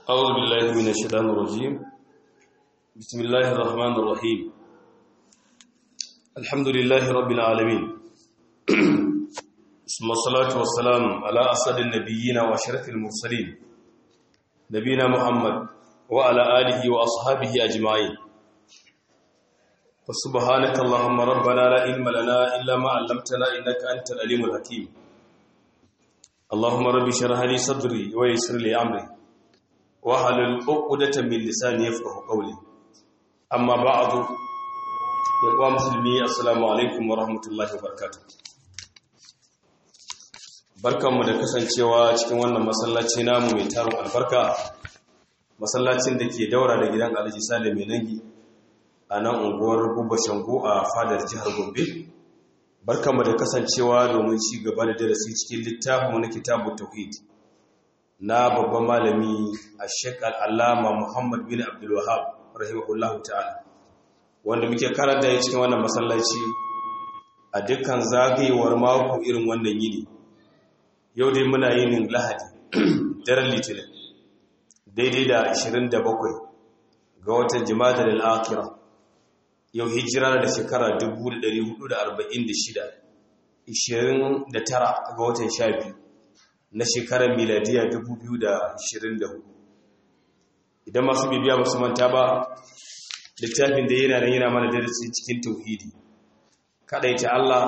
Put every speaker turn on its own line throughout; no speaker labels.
أعوذ بالله من الشيطان الرجيم بسم الله الرحمن الرحيم الحمد لله رب العالمين ثم الصلاة والسلام على أسد النبيين وأشرف المرسلين نبينا محمد وعلى آله وأصحابه أجمعين وسبحانك اللهم ربنا لا علم لنا إلا ما علمتنا إنك أنت العليم الحكيم اللهم رب اشرح لي صدري ويسر لي أمري wahalul uqdatan min lisani yafqahu qawli amma ba'du ya kuwa musulmi assalamu alaikum wa rahmatullahi wa barakatuh barkanmu da kasancewa cikin wannan masallaci namu mai tarin albarka masallacin da ke daura da gidan Alhaji Salim mai nangi a nan unguwar Gubba Shango a fadar jihar Gombe barkanmu da kasancewa domin ci gaba da darasi cikin littafin na kitabut tauhid na babban malami a shekar alama muhammad bin abdulwahab rahimahullahu ta'ala wanda muke karanta ya cikin wannan masallaci a dukkan zagayewar mako irin wannan yini yau dai muna yin lahadi daren litinin daidai da 27 ga watan jima'a al'akira yau hijira da shekara 1446 29 ga watan 12 na shekarar miladiya 2024 idan masu bibiya ba su manta ba littafin da yana nan yana mana darasi cikin tauhidi ta Allah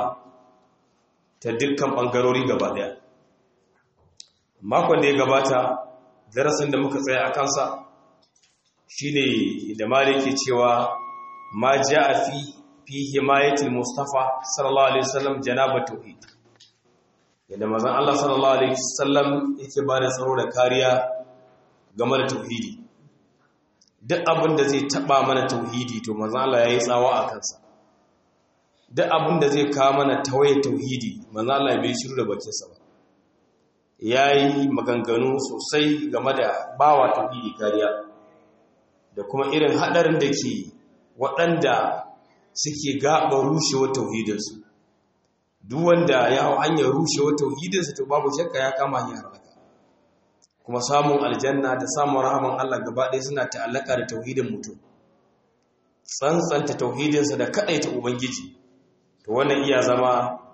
ta dukkan bangarori gaba daya makon da ya gabata darasin da muka tsaya a kansa shine da maliki cewa ma ja'a fi fi himayatil mustafa sallallahu alaihi wasallam janabat tauhid yadda mazan Allah sallallahu Alaihi wasallam yake ba da tsaro da kariya game da tauhidi duk abin da zai taba mana tauhidi to mazan Allah ya yi tsawa a kansa duk abin da zai kawo mana tawaye tauhidi mazan Allah bai shiru da bakinsa ba ya yi maganganu sosai game da bawa tauhidi kariya da kuma irin haɗarin da ke waɗanda suke gaɓa rushewar tauhidinsu duk wanda ya hau hanyar rushewa tauhidinsa to babu shakka ya kama hanyar halaka kuma samun aljanna da samun rahaman Allah gaba ɗaya suna ta'allaka da tauhidin mutum tsantsanta tauhidinsa da kaɗaita ubangiji to wannan iya zama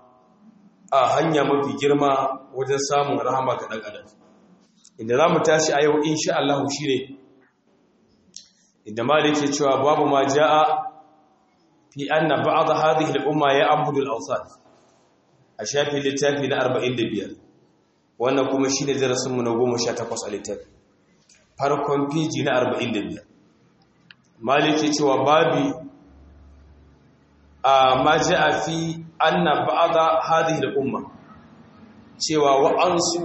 a hanya mafi girma wajen samun rahama ga ɗan adam inda za mu tashi a yau insha Allah shi ne inda malik ke cewa babu ma ja'a fi anna ba'd hadhihi al-umma ya abudu al-awsan a shafin littafi na 45 wannan kuma shi ne darasinmu na 18 a littafi farkon fiji na 45 maliki cewa babi a maji a fi anna ba'ada hadhihi al-umma cewa wa'ansu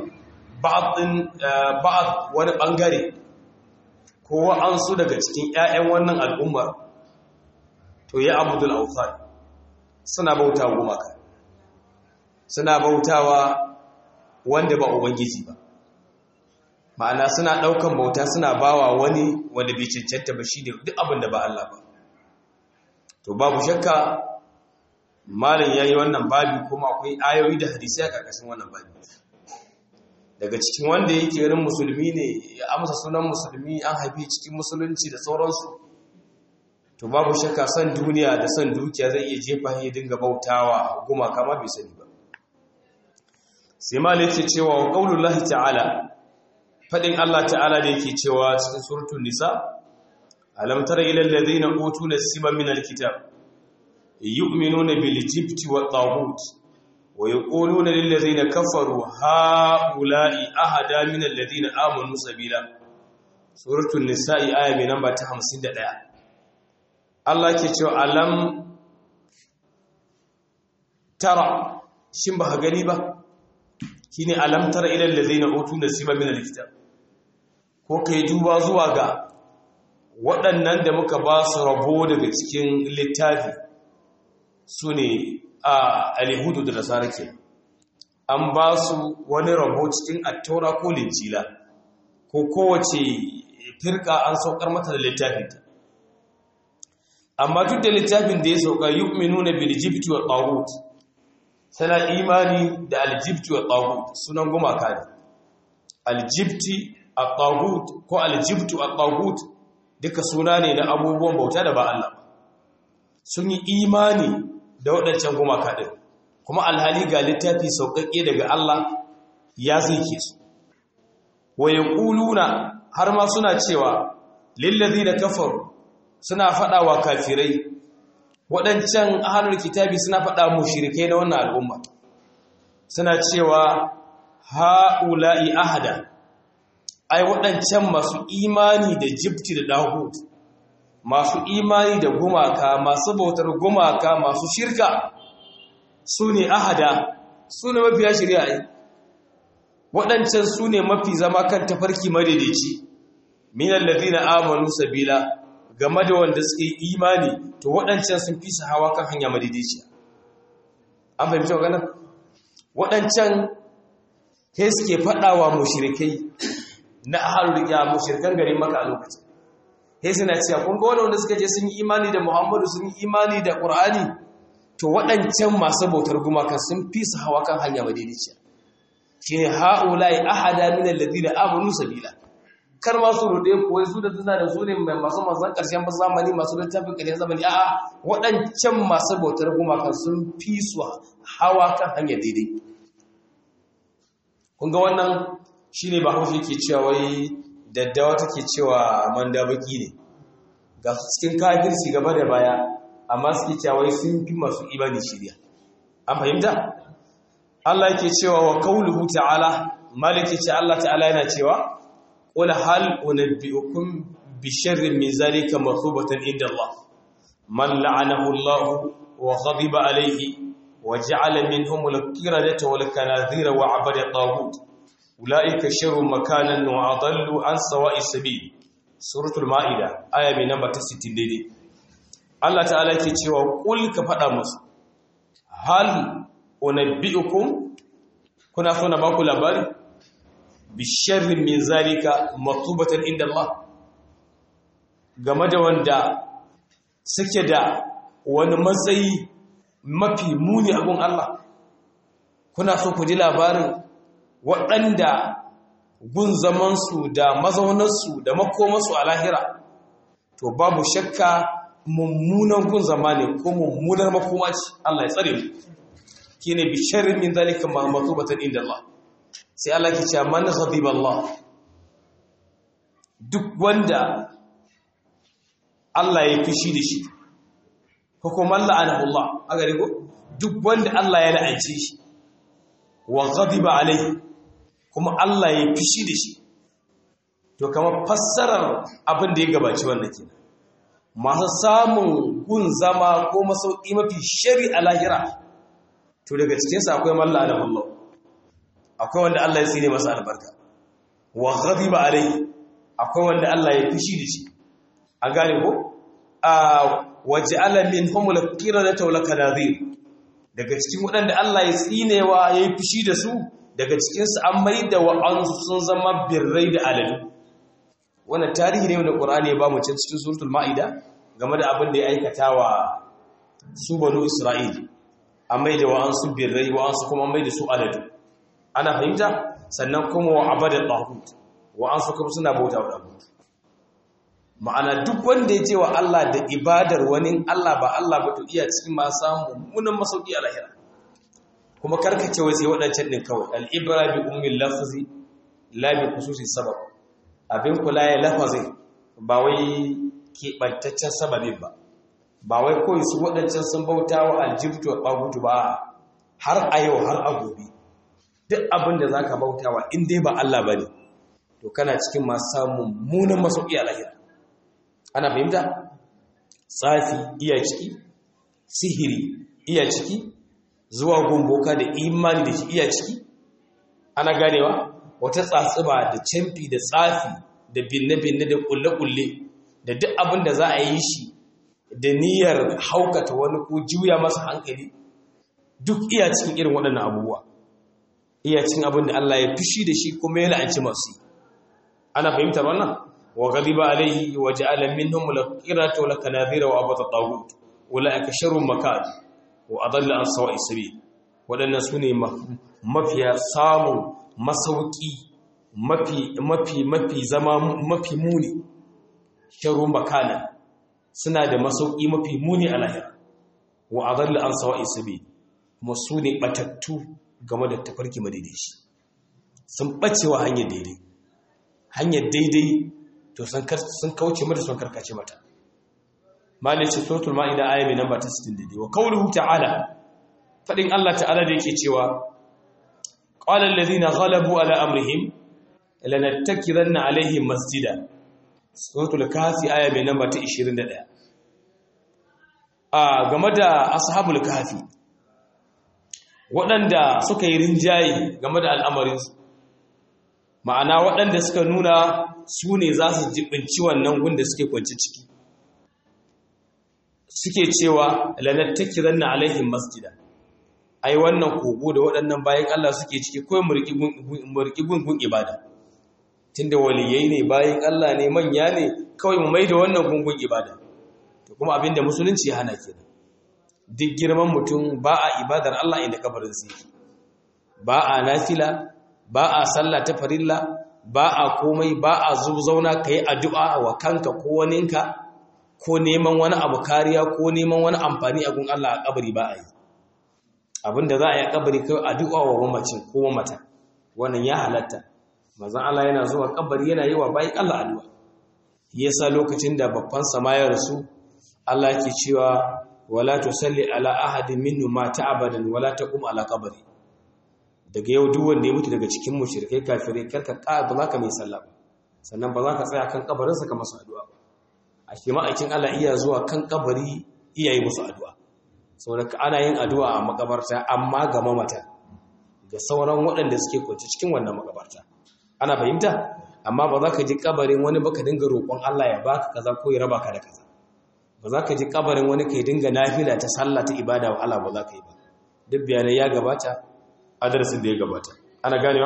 ba'ad wani bangare ko wa'ansu daga cikin 'ya'yan wannan al'ummar to ya abudul awthan suna bauta gumaka suna bautawa wanda ba ubangiji ba ma'ana suna daukan bauta suna bawa wani wanda bai cancanta ba shine duk abin da ba Allah ba to babu shakka malam yayi wannan babi kuma akwai ayoyi da hadisi a karkashin wannan babi daga cikin wanda yake irin musulmi ne ya amsa sunan musulmi an haifi cikin musulunci da sauransu to babu shakka san duniya da san dukiya zai iya jefa ya dinga bautawa gumaka ma bai sani ba sai malai yake cewa wa qaulullahi ta'ala fadin Allah ta'ala da yake cewa cikin suratul nisa alam tara ila alladhina utu nasiba min alkitab yu'minuna bil jibti wat taghut wa yaquluna lil ladhina kafaru haula'i ahada min alladhina amanu sabila suratul nisa aya mai namba ta 51 Allah ke cewa alam tara shin ba gani ba shine alam tara ila allazina utu nasiba min alkitab ko kai duba zuwa ga waɗannan da muka ba su rabo daga cikin littafi sune a alhudu da nasara ke an ba su wani rabo cikin attaura ko linjila ko kowace firka an saukar mata da littafinta amma duk da littafin da ya sauka yu'minuna bil jibti wa taghut tana imani da aljibti wa taghut sunan gumaka ne aljibti at-taghut ko al-jibtu at-taghut duka suna ne na abubuwan bauta da ba Allah sun yi imani da waɗancan gumaka din kuma alhali ga littafi sauƙaƙe daga Allah ya zike su wa yaquluna har ma suna cewa lillazina kafaru suna faɗa wa kafirai waɗancan ahlul kitabi suna faɗa mushrikai na wannan al'umma suna cewa ha'ula'i ahada ai waɗancan masu imani da jibti da dahud masu imani da gumaka masu bautar gumaka masu shirka su ne ahada su ne mafiya shirya ai waɗancan su ne mafi zama kan tafarki madaidaici minan ladina amanu sabila game da wanda suke imani to waɗancan sun fi su hawa kan hanya madaidaiciya an fahimci maganar waɗancan ke suke faɗawa mushrikai na ahalul riya mushrikan garin maka a lokacin he suna cewa kun ga wanda suka je sun yi imani da Muhammadu sun yi imani da Qur'ani to waɗancan masu bautar gumaka sun fi su hawa kan hanya madaidaiciya shine haula'i ahada min alladhina amanu sabila kar ma su rude ko wai su da suna da su ne masu masan karshen zamani masu littafin karshen zamani a'a waɗancan masu bautar gumaka sun fi su hawa kan hanya daidai kun ga wannan shine ba hausa yake cewa wai daddawa take cewa manda baki ne ga cikin kafirci gaba da baya amma suke cewa wai sun fi masu imani shirya an fahimta Allah yake cewa wa qauluhu ta'ala maliki ce Allah ta'ala yana cewa qul hal unabbiukum bi sharrin min zalika mathubatan inda Allah man la'anahu Allah wa ghadiba alayhi wa ja'ala minhum al-qiradata wal kanadhira wa 'abada at-taghut ulaika sharrun makanan wa adallu an sawa'i sabil suratul maida aya mai namba ta 60 daidai Allah ta'ala yake cewa qul ka fada musu hal unabbiukum kuna so na ba ku labari bi sharrin min zalika matubatan inda Allah game da wanda suke da wani matsayi mafi muni a gun Allah kuna so ku ji labarin waɗanda gun zamansu da mazaunarsu da makomarsu a lahira to babu shakka mummunan gun zama ne ko mummunar makoma ce Allah ya tsare mu kine bi sharrin min zalika ma matubatan inda Allah sai Allah ke cewa man ghadiba Allah duk wanda Allah ya fishi da shi ko kuma la'anahu Allah aga rigo duk wanda Allah ya la'ance shi wa ghadiba alaihi kuma Allah ya fishi da shi to kamar fassarar abin da ya gabaci wannan kenan masu samun gun zama ko masauki mafi shari a lahira to daga cikinsa akwai malla da Allah akwai wanda Allah ya tsine masa albarka wa ghadiba alaihi akwai wanda Allah ya fishi da shi a gane ko a waj'ala minhum al-qiradata wal kanadhir daga cikin waɗanda Allah ya tsinewa yayi fishi da su daga cikin su an maida wa'ansu sun zama birrai da aladu wannan tarihi ne wanda Qur'ani ya ba mu cikin suratul Maida game da abin da ya aikata wa su banu Isra'il an maida wa'ansu birrai wa'ansu kuma maida su aladu ana fahimta sannan kuma wa abada tahut wa'ansu kuma suna bauta wa tahut ma'ana duk wanda ya ce wa Allah da ibadar wani Allah ba Allah ba to iya cikin ma samu munan masauki a lahira kuma karkace wai sai waɗancan ɗin kawai al'ibra bi ummin lafzi la bi khususi sabab abin kula ya lafazin ba wai keɓantaccen sababin ba ba wai kawai su waɗancan sun bauta wa aljibtu wa ɓagutu ba har a yau har a gobe duk abin da za ka bauta wa in dai ba Allah ba ne to kana cikin masu samun munan masauki a lahira ana fahimta tsafi iya ciki sihiri iya ciki zuwa gumboka da imani da shi iya ciki ana ganewa wata tsatsuba da camfi da tsafi da binne-binne da kulle-kulle da duk abin da za a yi shi da niyyar haukata wani ko juya masa hankali duk iya cikin irin waɗannan abubuwa iya cikin abin da Allah ya fushi da shi kuma ya la'anci masu ana fahimtar wannan wa ghadiba alaihi wa ja'ala minhum al-qirata wal kanadhira wa abata tagut ulaika sharrun makan wa adalla an sawa'i sabil wadannan sune mafiya samun masauki mafi mafi mafi zama mafi muni sharrun bakana suna da masauki mafi muni a lahira wa adalla an sawa'i sabi kuma su ne batattu game da tafarki madaidaici sun bacewa hanyar daidai hanyar daidai to sun kauce mata sun karkace mata malai ce suratul ma'ida aya mai namba ta 60 wa qawluhu ta'ala fadin Allah ta'ala da yake cewa qala allazina ghalabu ala amrihim lanattakiranna alaihim masjida suratul kahfi aya mai namba ta 21 a game da ashabul kahfi waɗanda suka yi rinjaye game da al'amarinsu ma'ana waɗanda suka nuna su ne za su jibinci wannan gunda suke kwanci ciki suke cewa lanattakiran na alaihim masjida ai wannan kogo da waɗannan bayan Allah suke ciki kawai murki gungun ibada tunda waliyai ne bayan Allah ne manya ne kawai mu mai da wannan gungun ibada to kuma abinda musulunci ya hana kenan duk girman mutum ba a ibadar Allah inda kabarin sa ba a nafila ba a sallah ta farilla ba a komai ba a zauna kai addu'a wa kanka ko waninka ko neman wani abu kariya ko neman wani amfani a gun Allah a kabari ba a yi abinda za a yi a kabari kai addu'a wa mamacin ko mamata wannan ya halatta manzon Allah yana zuwa kabari yana yi wa bayan Allah addu'a yasa lokacin da babban sama ya rasu Allah yake cewa wala tusalli ala ahadin minhum mata abadan wala taqum ala qabri daga yau duk wanda ya mutu daga cikin mushrikai kafirai karka ka ba za ka mai sallah ba sannan ba za ka tsaya kan kabarin sa ka masa addu'a ba a shi ma'aikin Allah iya zuwa kan kabari iya yi musu addu'a saboda ana yin addu'a a makabarta amma ga mamata ga sauran waɗanda suke kwance cikin wannan makabarta ana fahimta amma ba za ka ji kabarin wani ba ka dinga roƙon Allah ya baka kaza ko ya raba ka da kaza ba za ka ji kabarin wani ka dinga nafila ta sallah ta ibada wa Allah ba za ka yi ba duk bayanai ya gabata a darasin da ya gabata ana ganewa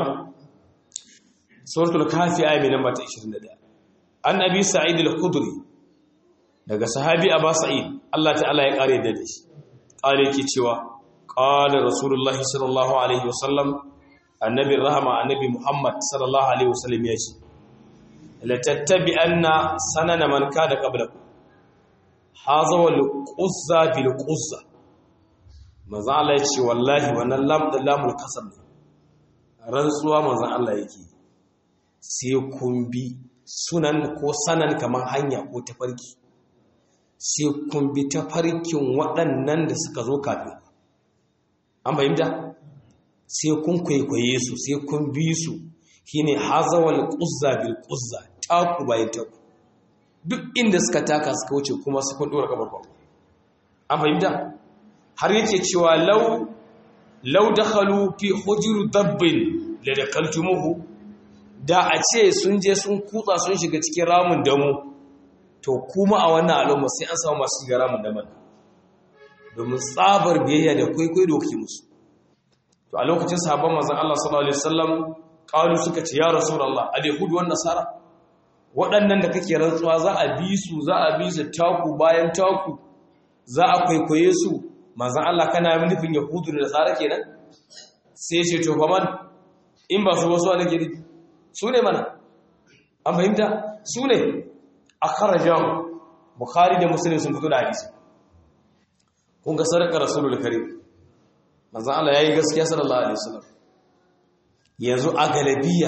suratul kafi aya mai namba ta 21 an abi sa'id al-khudri daga sahabi aba sa'id Allah ta'ala ya kare da shi kare yake cewa qala rasulullahi sallallahu alaihi wasallam annabi rahama annabi muhammad sallallahu alaihi wasallam ya ce la tattabi'anna sanana man kada qablakum haza wal quzza bil quzza manzo Allah ya ce wallahi wannan lam da lamul kasam ne rantsuwa manzo Allah yake sai kun bi sunan ko sanan kaman hanya ko tafarki sai kun bi tafarkin waɗannan da suka zo kafin an fahimta sai kun kwaikwaye su sai kun bi su shine hazawal quzza bil quzza taku bayan taku duk inda suka taka suka wuce kuma su kun dora kabar an fahimta har yake cewa law law dakhalu fi hujur dabbin la dakaltumuhu da a ce sun je sun kutsa sun shiga cikin ramin damu to kuma a wannan al'umma sai an samu masu shiga ramin daman domin tsabar biyayya da kwaikwayo da kuke musu to a lokacin sahabban manzon Allah sallallahu alaihi wasallam qalu suka ce ya rasulullah al-yahud wan nasara waɗannan da kake rantsuwa za a bi su za a bi su taku bayan taku za a kwaikwaye su manzon Allah kana nufin yahudu da nasara kenan sai ce to fa man in ba su wasu wani gidi su ne mana an fahimta su ne akhrajahu bukhari da muslim sun fito da hadisi kun ga sarkar rasulul karim manzo Allah yayi gaskiya sallallahu alaihi wasallam yanzu a galabiya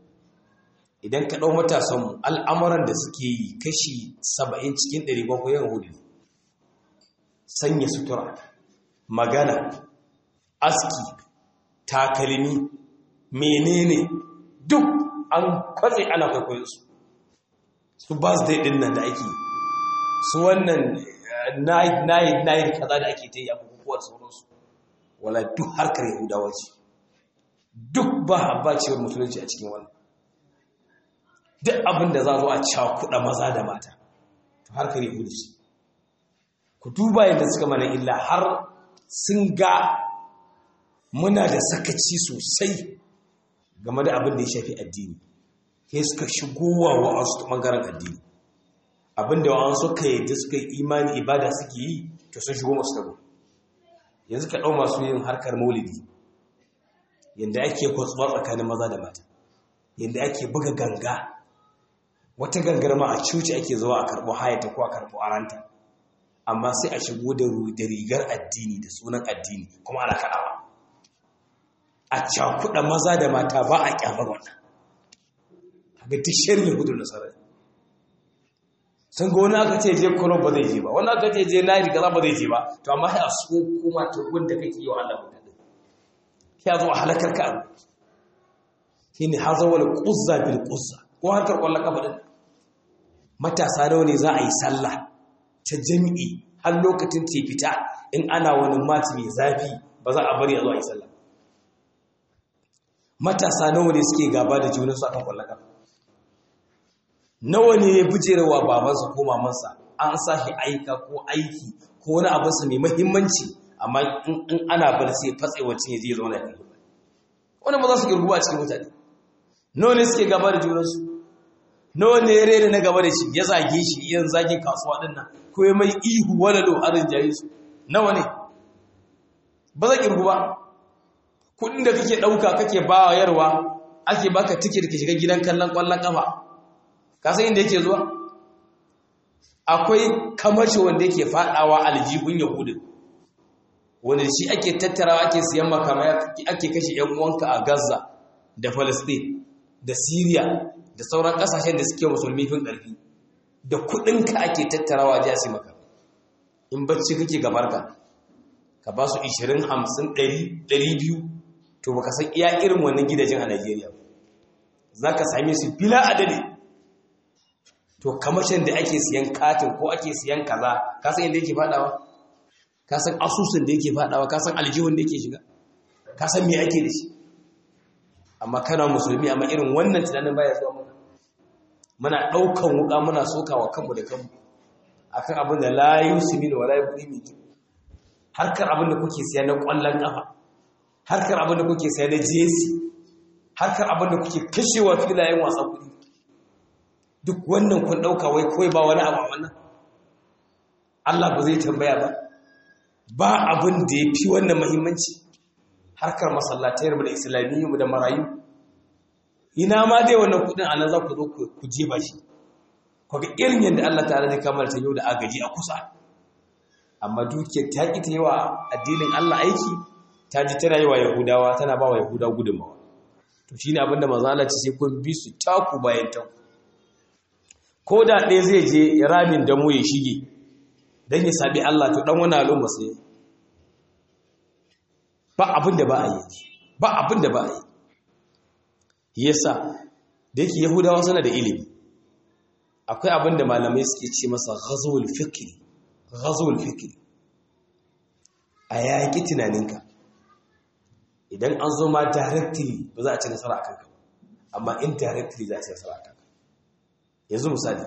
idan ka dau matasan mu al'amuran da suke yi kashi 70 cikin 100 ko yahudi sanya sutura magana aski takalmi menene duk an kwatse ana kwaikwayo su su birthday din nan da ake su wannan night night night kaza da ake ta yi a bukukuwar sauransu wala duk harkar yahudawa ce duk ba habbacewar musulunci a cikin wannan duk abin da za zo a cakuɗa maza da mata to harkar yahudu ce ku duba yadda suka mana illa har sun ga muna da sakaci sosai game da abin da ya shafi addini sai suka shigowa wa'ansu ta ɓangaren addini abinda wa'an suka yi da suka yi imani ibada suke yi to sun shigo masu tabo yanzu ka ɗau masu yin harkar maulidi yadda ake kwatsuwa tsakanin maza da mata yadda ake buga ganga wata gangar ma a cuci ake zuwa a karɓo hayata ko a karɓo aranta amma sai a shigo da rigar addini da sunan addini kuma ana kaɗawa a cakuɗa maza da mata ba a ƙyamar wannan ga duk shirin hudu da sarari sun ga wani aka ce je kuro ba zai je ba wani aka ce je na yi gaza ba zai je ba to amma ya so kuma ta wanda kake yi wa Allah mutane ya zo a halakar ka abu shi ne har zawal ƙuzza bil ƙuzza ko harkar ƙwallon kafa ɗin matasa nawa ne za a yi sallah ta jami'i har lokacin ce fita in ana wani mati mai zafi ba za a bari a zo a yi sallah matasa nawa ne suke gaba da junansu akan ƙwallon kafa nawa ne ya bujerewa babansa ko mamansa an sa shi aika ko aiki ko wani abinsa mai mahimmanci amma in ana bar sai fatse wacce ya zai zauna ya wani ba za su girguwa cikin mutane nawa ne suke gaba da junansu nawa ne ya rere na gaba da shi ya zage shi iyan zagin kasuwa din nan ko ya mai ihu wani lo arin jayi su nawa ne ba za girgu ba kudin da kake ɗauka kake ba yarwa ake baka tiket ka shiga gidan kallon ƙwallon ƙafa ka san inda yake zuwa akwai kamashi wanda yake faɗawa aljihun yahudin wanda shi ake tattarawa ake siyan makamai ake kashe ‘yan uwanka a Gaza da Palestine da Syria da sauran ƙasashen da suke musulmi fin ƙarfi da kuɗinka ake tattarawa a jasi maka in bacci kake gabarka ka ba su 20 50 100 200 to baka san iya irin wannan gidajen a Najeriya za ka same su bila adadi to kamashin da ake siyan katin ko ake siyan kaza ka san inda yake faɗawa ka san asusun da yake fadawa ka san aljihun da yake shiga ka san me ake da shi amma kana musulmi amma irin wannan tunanin baya zuwa mana muna daukan wuka muna sokawa kanmu da kanmu akan abin da la yusmin wala yubni harkar abin da kuke siya na kwallon kafa harkar abin da kuke siya na jesi harkar abin da kuke kashewa filayen wasa kudi duk wannan kun dauka wai kawai ba wani abu wannan Allah ba zai tambaya ba ba abin da ya fi wannan mahimmanci harkar masallatayar da islamiyyu da marayu ina ma dai wannan kudin anan za ku zo ku jefa shi ku ga irin yadda Allah ta'ala zai kamar ta yau da agaji a kusa amma dukiyar ta ki ta yi wa addinin Allah aiki ta ji tana yi wa yahudawa tana ba wa yahuda gudunmawa to shine abin da manzo Allah ce sai kun bi su taku bayan taku ko da ɗaya zai je ramin damo ya shige don ya sabi Allah to dan wani al'umma sai ba abin da ba a yi ba abin da ba a yi yasa da yake yahudawa suna da ilimi akwai abin da malamai suke ce masa ghazwul fikri ghazwul fikri a yaƙi tunaninka idan an zo ma directly ba za a ci nasara a kanka amma indirectly za a ci nasara a kanka yanzu misali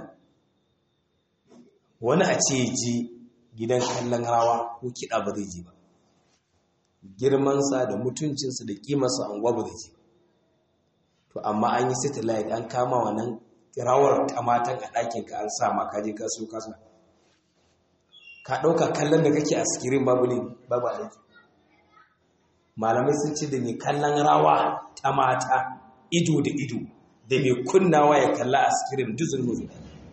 wani a ce ji gidan kallon rawa ko kiɗa ba zai ji ba girmansa da mutuncinsa da ƙimarsa anguwa ba zai ji ba to amma an yi satellite an kama wannan rawar ta matan a ɗakinka an sa ma kaje ka so kasa ka ɗauka kallon da kake a sikirin babu ne babu alaiki malamai sun ce da mai kallon rawa ta mata ido da ido da mai kunnawa ya kalla a sikirin duzin mutu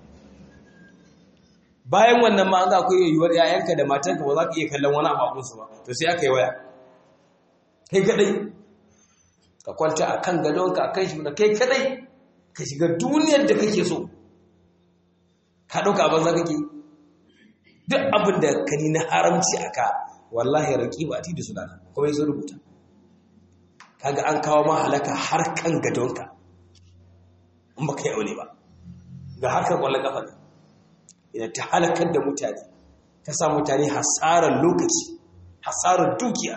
bayan wannan ma an ga akwai yiwuwar yayanka da matanka ba za ka iya kallon wani ababunsu ba to sai aka yi waya kai kadai ka kwanta a kan gadonka a kan shi da kai kadai ka shiga duniyar da kake so ka ɗauka abin za kake duk abin da ka ni na haramci a ka wallahi raƙi ba a ti da su dana kuma yi sun rubuta kaga an kawo ma halaka har kan gadonka in ba ka yi aure ba ga harkar kwallon kafa ne idan ta halakar da mutane ta sa mutane hasarar lokaci hasarar dukiya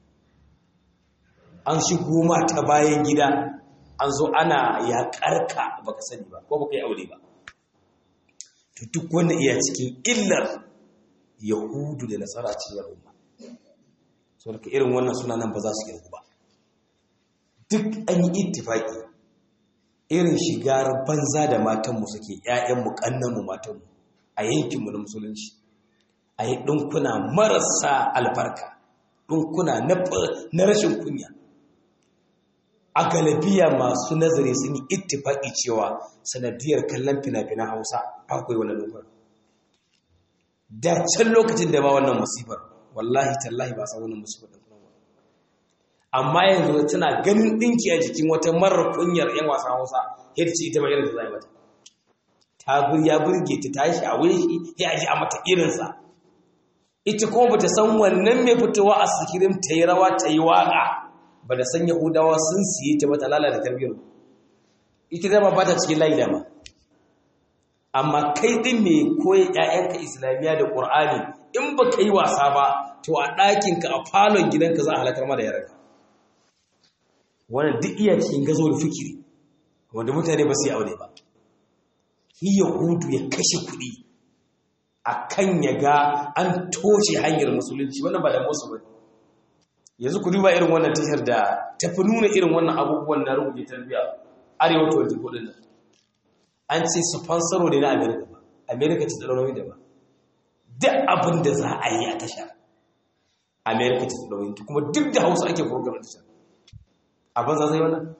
an shigo ma ta bayan gida an zo ana yaƙarka ba ka sani ba ko ba ka yi aure ba to duk wanda iya cikin illar yahudu da nasara cikin al'umma so daga irin wannan suna nan ba za su girgu ba duk an yi ittifaki irin shigar banza da matanmu suke ‘ya'yanmu ƙannanmu matanmu a yankinmu na musulunci a yi ɗinkuna marasa albarka ɗinkuna na rashin kunya a galabiya masu nazari sun yi ittifaki cewa sanadiyar kallon fina-finan hausa akwai wani lokacin da can lokacin da ba wannan musifar wallahi tallahi ba san wannan musifar ɗin kuma amma yanzu tana ganin ɗinki a jikin wata marar kunyar 'yan wasan hausa yadda ce ita ma irin da za mata ta ya burge ta tashi a wuri shi ya ji a mata irinsa ita kuma bata san wannan mai fitowa a sikirin ta yi rawa ta yi waƙa ba da san yahudawa sun siye ta bata lalata tarbiyyar ita dama ba ta cikin layi dama amma kai ɗin mai koyi ‘ya'yanka islamiyya da ƙur'ani in ba ka yi wasa ba to a ɗakinka a falon gidanka za a halakar ma da yaranka wannan duk iya cikin gazo da fikiri wanda mutane ba su yi aure ba shi yahudu ya kashe kuɗi a kan ya ga an toshe hanyar musulunci wannan ba da musu ba yanzu ku duba irin wannan tashar da tafi nuna irin wannan abubuwan na rubuce tarbiyya arewa 24 din nan an ce sponsoro ne na america ba america ce tsaro da ba duk abin da za a yi a tashar america ce tsaro kuma duk da hausa ake program tashar abin za zai wannan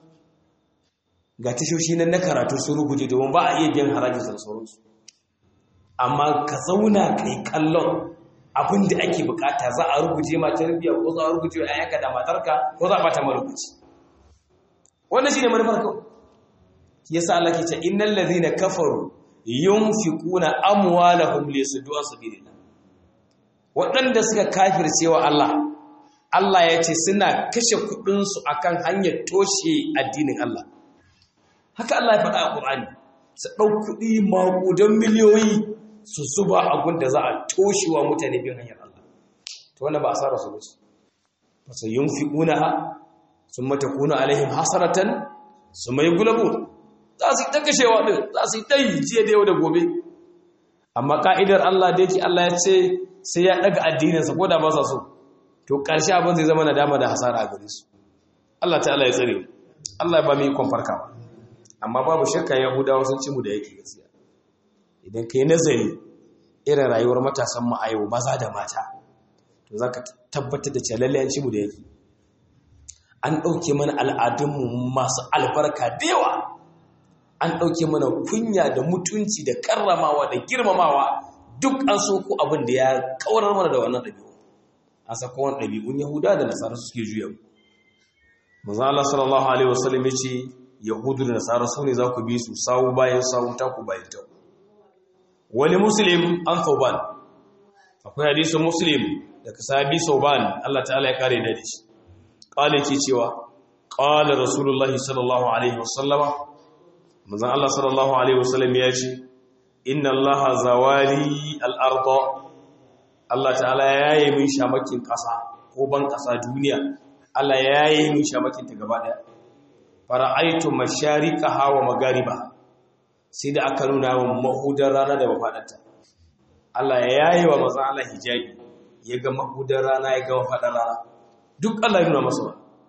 ga tashoshi nan na karatu sun rubuce domin ba a iya biyan harajin da sauransu amma ka zauna kai kallon abin da ake bukata za a rubuce ma tarbiyya ko za a rubuce wa ayyanka da matarka ko za a bata marubuci wannan shine manufar kawai yasa Allah ke ce innal ladhina kafaru yunfiquna amwalahum lisuddu an sabilillah waɗanda suka kafirce wa Allah Allah ya ce suna kashe kuɗinsu akan hanyar toshe addinin Allah haka Allah ya faɗa a Qur'ani su ɗau kuɗi maƙudan miliyoyi su zuba abin da za a toshewa mutane bin hanyar Allah to wannan ba a tsara su ba su ba su yin fi ƙunaha sun mata kuna alaihim hasaratan su mai gulabu za su yi ta kashewa ɗin za su yi ta yi jiya da yau da gobe amma ka'idar Allah da yake Allah ya ce sai ya ɗaga addininsa ko da ba sa so to ƙarshe abin zai zama nadama da hasara a gare su Allah ta'ala ya tsare Allah ya ba mu ikon farkawa amma babu shakka yahudawa sun ci mu da yake gaskiya idan ka yi nazari irin rayuwar matasan mu a yau maza da mata to za ka tabbatar da cewa lalle an ci mu da yake an ɗauke mana al'adunmu masu albarka da yawa an ɗauke mana kunya da mutunci da karramawa da girmamawa duk an so ko abin da ya kawarar mana da wannan ɗabi'u an saka wani ɗabi'un yahuda da nasara suke juya manzo Allah sallallahu alaihi wasallam ya ce yahudu da nasara su ne za ku bi su sawu bayan sawu taku bayan taku wani muslim an sauban akwai hadisun muslim daga sahabi sauban Allah ta'ala ya kare da shi kala ke cewa kala rasulullahi sallallahu alaihi wasallama manzon Allah sallallahu alaihi wasallam ya ce inna allaha zawali al-arda Allah ta'ala ya yi min shamakin kasa ko ban kasa duniya Allah ya yi min shamakin ta gaba daya fara'aitu mashariqaha wa magariba sai da aka nuna wa mahudar rana da mafadarta Allah ya yayi wa manzon Allah hijabi ya ga mahudar rana ya ga mafadar rana duk Allah ya nuna masa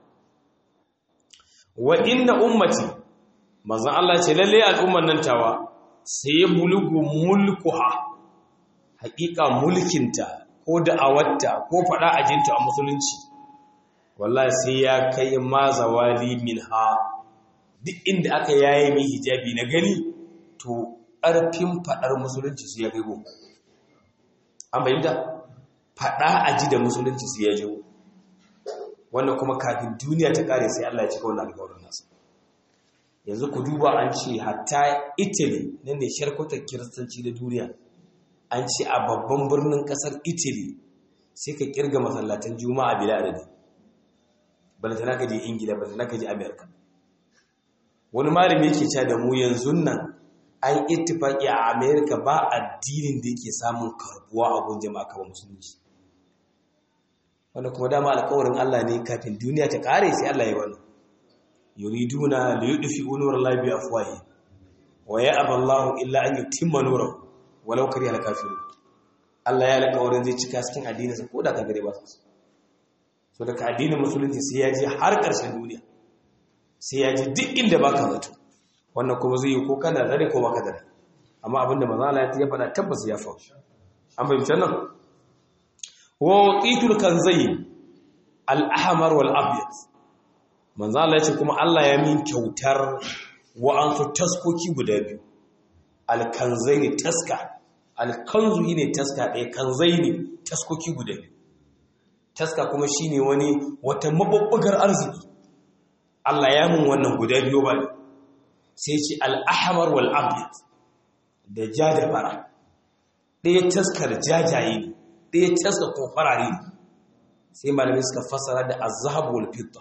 wa inna ummati manzon Allah ce lalle al'umman nan tawa sai ya bulugu mulkuha haƙiƙa mulkinta ko da'awarta ko faɗa ajinta a musulunci wallahi sai ya kai ma zawali minha duk inda aka yaye min hijabi na gani to ƙarfin faɗar musulunci su ya kai go an bayyanta faɗa a ji da musulunci su ya jiwo wannan kuma kafin duniya ta ƙare sai Allah ya cika wannan alƙawarin nasa yanzu ku duba an ce hatta italy nan ne sharkutar kiristanci da duniya an ce a babban birnin ƙasar italy sai ka kirga masallatan juma'a bila adadi balantana ka je ingila balantana ka je amerika wani malami yake cewa da mu yanzu nan an ittifaki a amerika ba addinin da yake samun karbuwa a gun jama'a kamar musulunci wanda kuma dama alkawarin Allah ne kafin duniya ta kare sai Allah ya wani yuriduna li yudfi'u nurallahi bi afwahi wa ya'ba Allahu illa an yutimma nurahu walau kariha al-kafirun Allah ya alkawarin zai cika cikin addinin sa koda kagare ba su so daga addinin musulunci sai ya je har ƙarshen duniya sai ya ji duk inda baka zato wannan kuma zai yi ko kana dare ko baka dare amma abinda manzo Allah ya faɗa tabbas ya faru an bayyana nan wa utitul kanzayn al-ahmar wal abyad manzo Allah ya ce kuma Allah ya min kyautar wa'ansu taskoki guda biyu alkanzaini taska alkanzu ne taska ɗaya kanzaini taskoki guda biyu taska kuma shine wani wata mabubbugar arziki Allah ya mun wannan guda biyu ba sai ce al-ahmar wal abyad da ja da fara ɗaya taskar jajaye ne ɗaya taskar ko farare ne sai malamai suka fassara da azhab wal fidda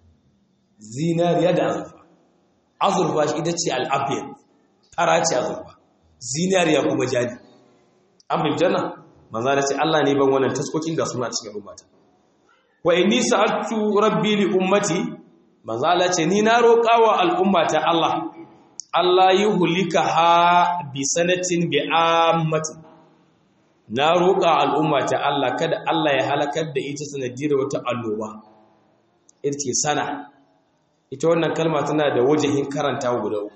zinariya da azurfa azurfa shi ita ce al-abyad fara ce azurfa zinariya kuma jani an bin janna manzo da ce Allah ne ban wannan taskokin ga suna cikin ummata wa inni sa'altu rabbi li ummati manzo Allah ce ni na roƙawa al'ummata Allah Allah yuhlikaha bi sanatin bi ammatin na roƙa al'ummata Allah kada Allah ya halakar da ita sanadiyar wata alloba ita ce sana ita wannan kalma tana da wajehin karanta guda uku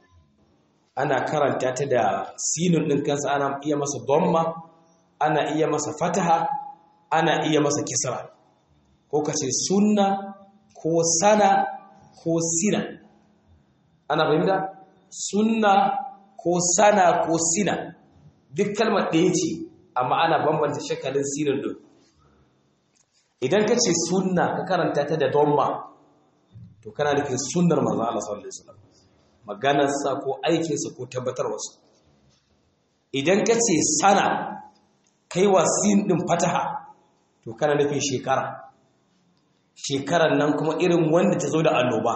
ana karanta ta da sinun ɗin kansa ana iya masa domma ana iya masa fataha ana iya masa kisra ko ka ce sunna ko sana ko sina ana fahimta sunna ko sana ko sina duk kalmar ɗaya ce amma ana bambanta shakalin sinin ɗin idan ka ce sunna ka karanta ta da domma to kana nufin sunnar manzo Allah sallallahu alaihi wasallam maganarsa ko aikinsa ko tabbatarwarsa idan ka ce sana kai wa sin ɗin fataha to kana nufin shekara shekarar nan kuma irin wanda ta zo da annoba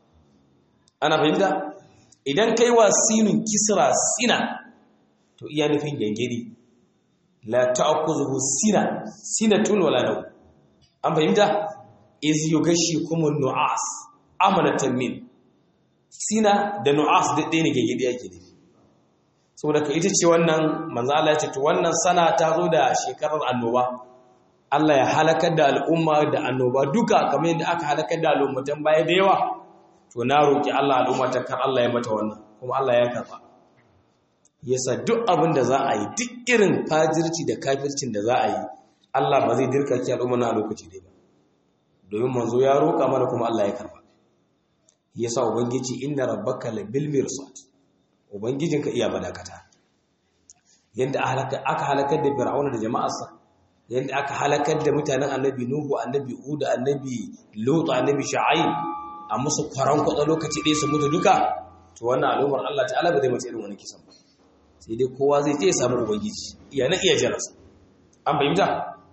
ana fahimta idan kai wa sinin kisra sina to iya nufin gangiri la ta'khudhu sina sinatun wala naw an fahimta iz yughashshikum an-nu'as amanatan min sina da nu'as da ɗaya ne gangiri yake ne saboda ka ita ce wannan manzo Allah ya ce to wannan sana ta zo da shekarar annoba Allah ya halakar da al'umma da annoba duka kamar yadda aka halakar da al'ummatan baya da yawa to na roki Allah al'umma ta kar Allah ya mata wannan kuma Allah ya karba yasa duk abin da za a yi duk irin fajirci da kafircin da za a yi Allah ba zai dirka ki al'umma na lokaci dai ba domin manzo ya roka mana kuma Allah ya karba yasa ubangiji inna rabbaka labil mirsad ubangijinka iya balakata yadda aka halakar da fir'auna da jama'arsa yadda aka halakar da mutanen annabi nuhu annabi uda annabi lutu annabi sha'aib a musu kwaran kwatsa lokaci ɗaya su mutu duka to wannan al'ummar Allah ta'ala ba zai mace irin wani kisan ba sai dai kowa zai je ya samu ubangiji iya na iya jarasa an fahimta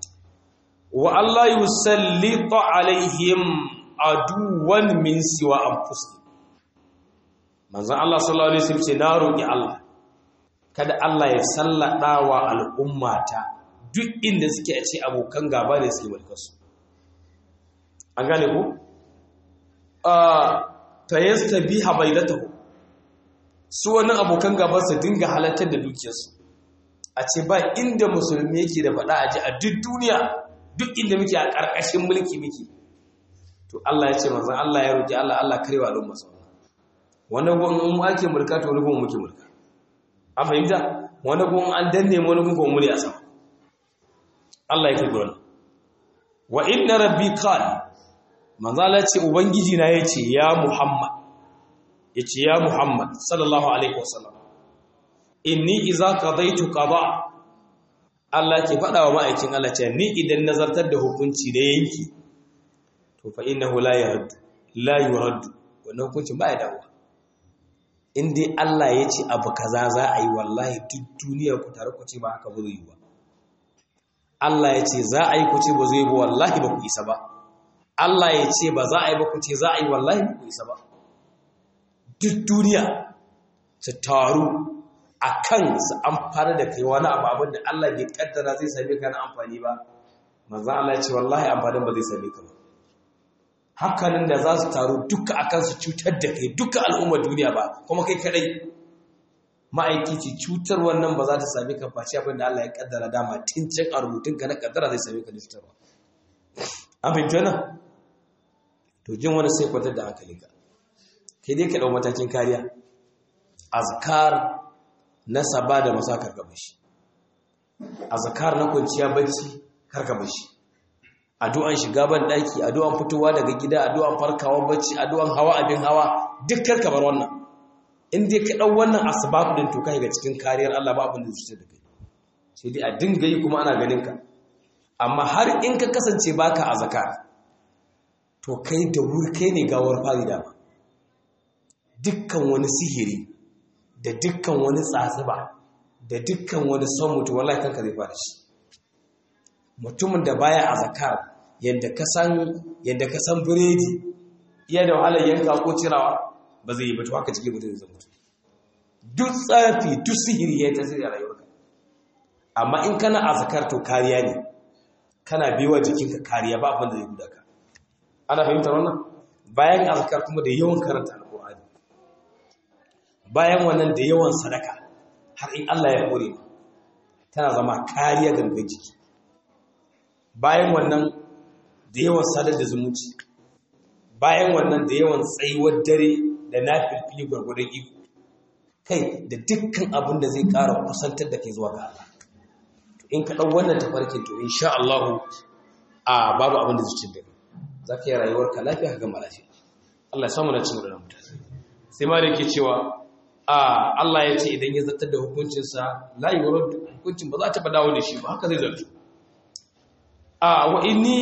wa Allah yusallita alaihim aduwan min siwa anfusihim manzon Allah sallallahu alaihi wasallam ce na roki Allah kada Allah ya sallada wa al'ummata duk inda suke a ce abokan gaba ne suke mulkarsu an gane ku ta yasta bi habailatahu su wani abokan gaba su dinga halartar da dukiyarsu a ce ba inda musulmi yake da faɗa a ji a duk duniya duk inda muke a ƙarƙashin mulki muke to Allah ya ce manzon Allah ya roki Allah Allah karewa al'umma sau wani gun mu ake mulka to wani gun muke mulka an fahimta wani gun an danne wani gun kuma muni a sama Allah ya kai gurin wa inna rabbi qala manzo Allah ce ubangiji na yace ya Muhammad yace ya Muhammad sallallahu alaihi wasallam inni idza qadaytu qada Allah ke faɗa wa ma'aikin Allah ce ni idan nazartar da hukunci da yanki to fa innahu la yurad la yurad wannan hukuncin ba ya dawo in dai Allah ya ce abu kaza za a yi wallahi duk duniya ku tare ku ce ba haka ba zai yi ba Allah ya ce za a yi ku ce ba zai yi ba wallahi ba ku isa ba Allah ya ce ba za a yi ba ku ce za a yi wallahi ba ku isa ba duk duniya su taru a kan su amfani da kai wani abu abin da Allah bai kaddara zai same ka na amfani ba manzan Allah ya ce wallahi amfanin ba zai same ka ba hakanan da za su taru duka akan su cutar da kai duka al'ummar duniya ba kuma kai kadai ma'aiki ce cutar wannan ba za ta same ka face abin da Allah ya kaddara dama tun can a rubutun ka na kaddara zai same ka da cutarwa an fahimci wannan to jin wani sai kwantar da hankali ka kai dai ka dau matakin kariya azkar na saba da masa karka bashi azkar na kwanciya bacci karka bashi addu'an shiga ban daki addu'an fitowa daga gida addu'an farkawa bacci addu'an hawa abin hawa dukkan kamar wannan in dai ka dau wannan asbab din to kai ga cikin kariyar Allah ba abin da zai da kai sai dai a dinga yi kuma ana ganin ka amma har in ka kasance baka azkar to kai da wuri kai ne gawar fari da ba dukkan wani sihiri da dukkan wani tsatsiba da dukkan wani son mutu wallahi kanka zai fara shi mutumin da baya a zakar yadda ka san yadda ka san biredi iya da wahalar yanka ko cirawa ba zai yi ba to haka cikin mutum zai mutu duk tsafi duk sihiri ya tasiri a rayuwarka amma in kana a zakar to kariya ne kana biwa jikinka kariya ba abin da zai guda ka ana fahimtar wannan bayan azkar kuma da yawan karanta alqur'ani bayan wannan da yawan sadaka har in Allah ya kore tana zama kariya gangan jiki bayan wannan da yawan sadar da zumunci bayan wannan da yawan tsayuwar dare da nafilfili gwargwadon iko kai da dukkan abin da zai ƙara kusantar da kai zuwa ga Allah in ka ɗau wannan tafarkin to insha Allah a babu abin da zai cin da za ka yi rayuwarka lafiya ka gama lafiya Allah ya samu na cin da mutane sai ma da yake cewa a Allah ya ce idan ya zartar da hukuncinsa la yi hukuncin ba za ta dawo da shi ba haka zai zartu a wa inni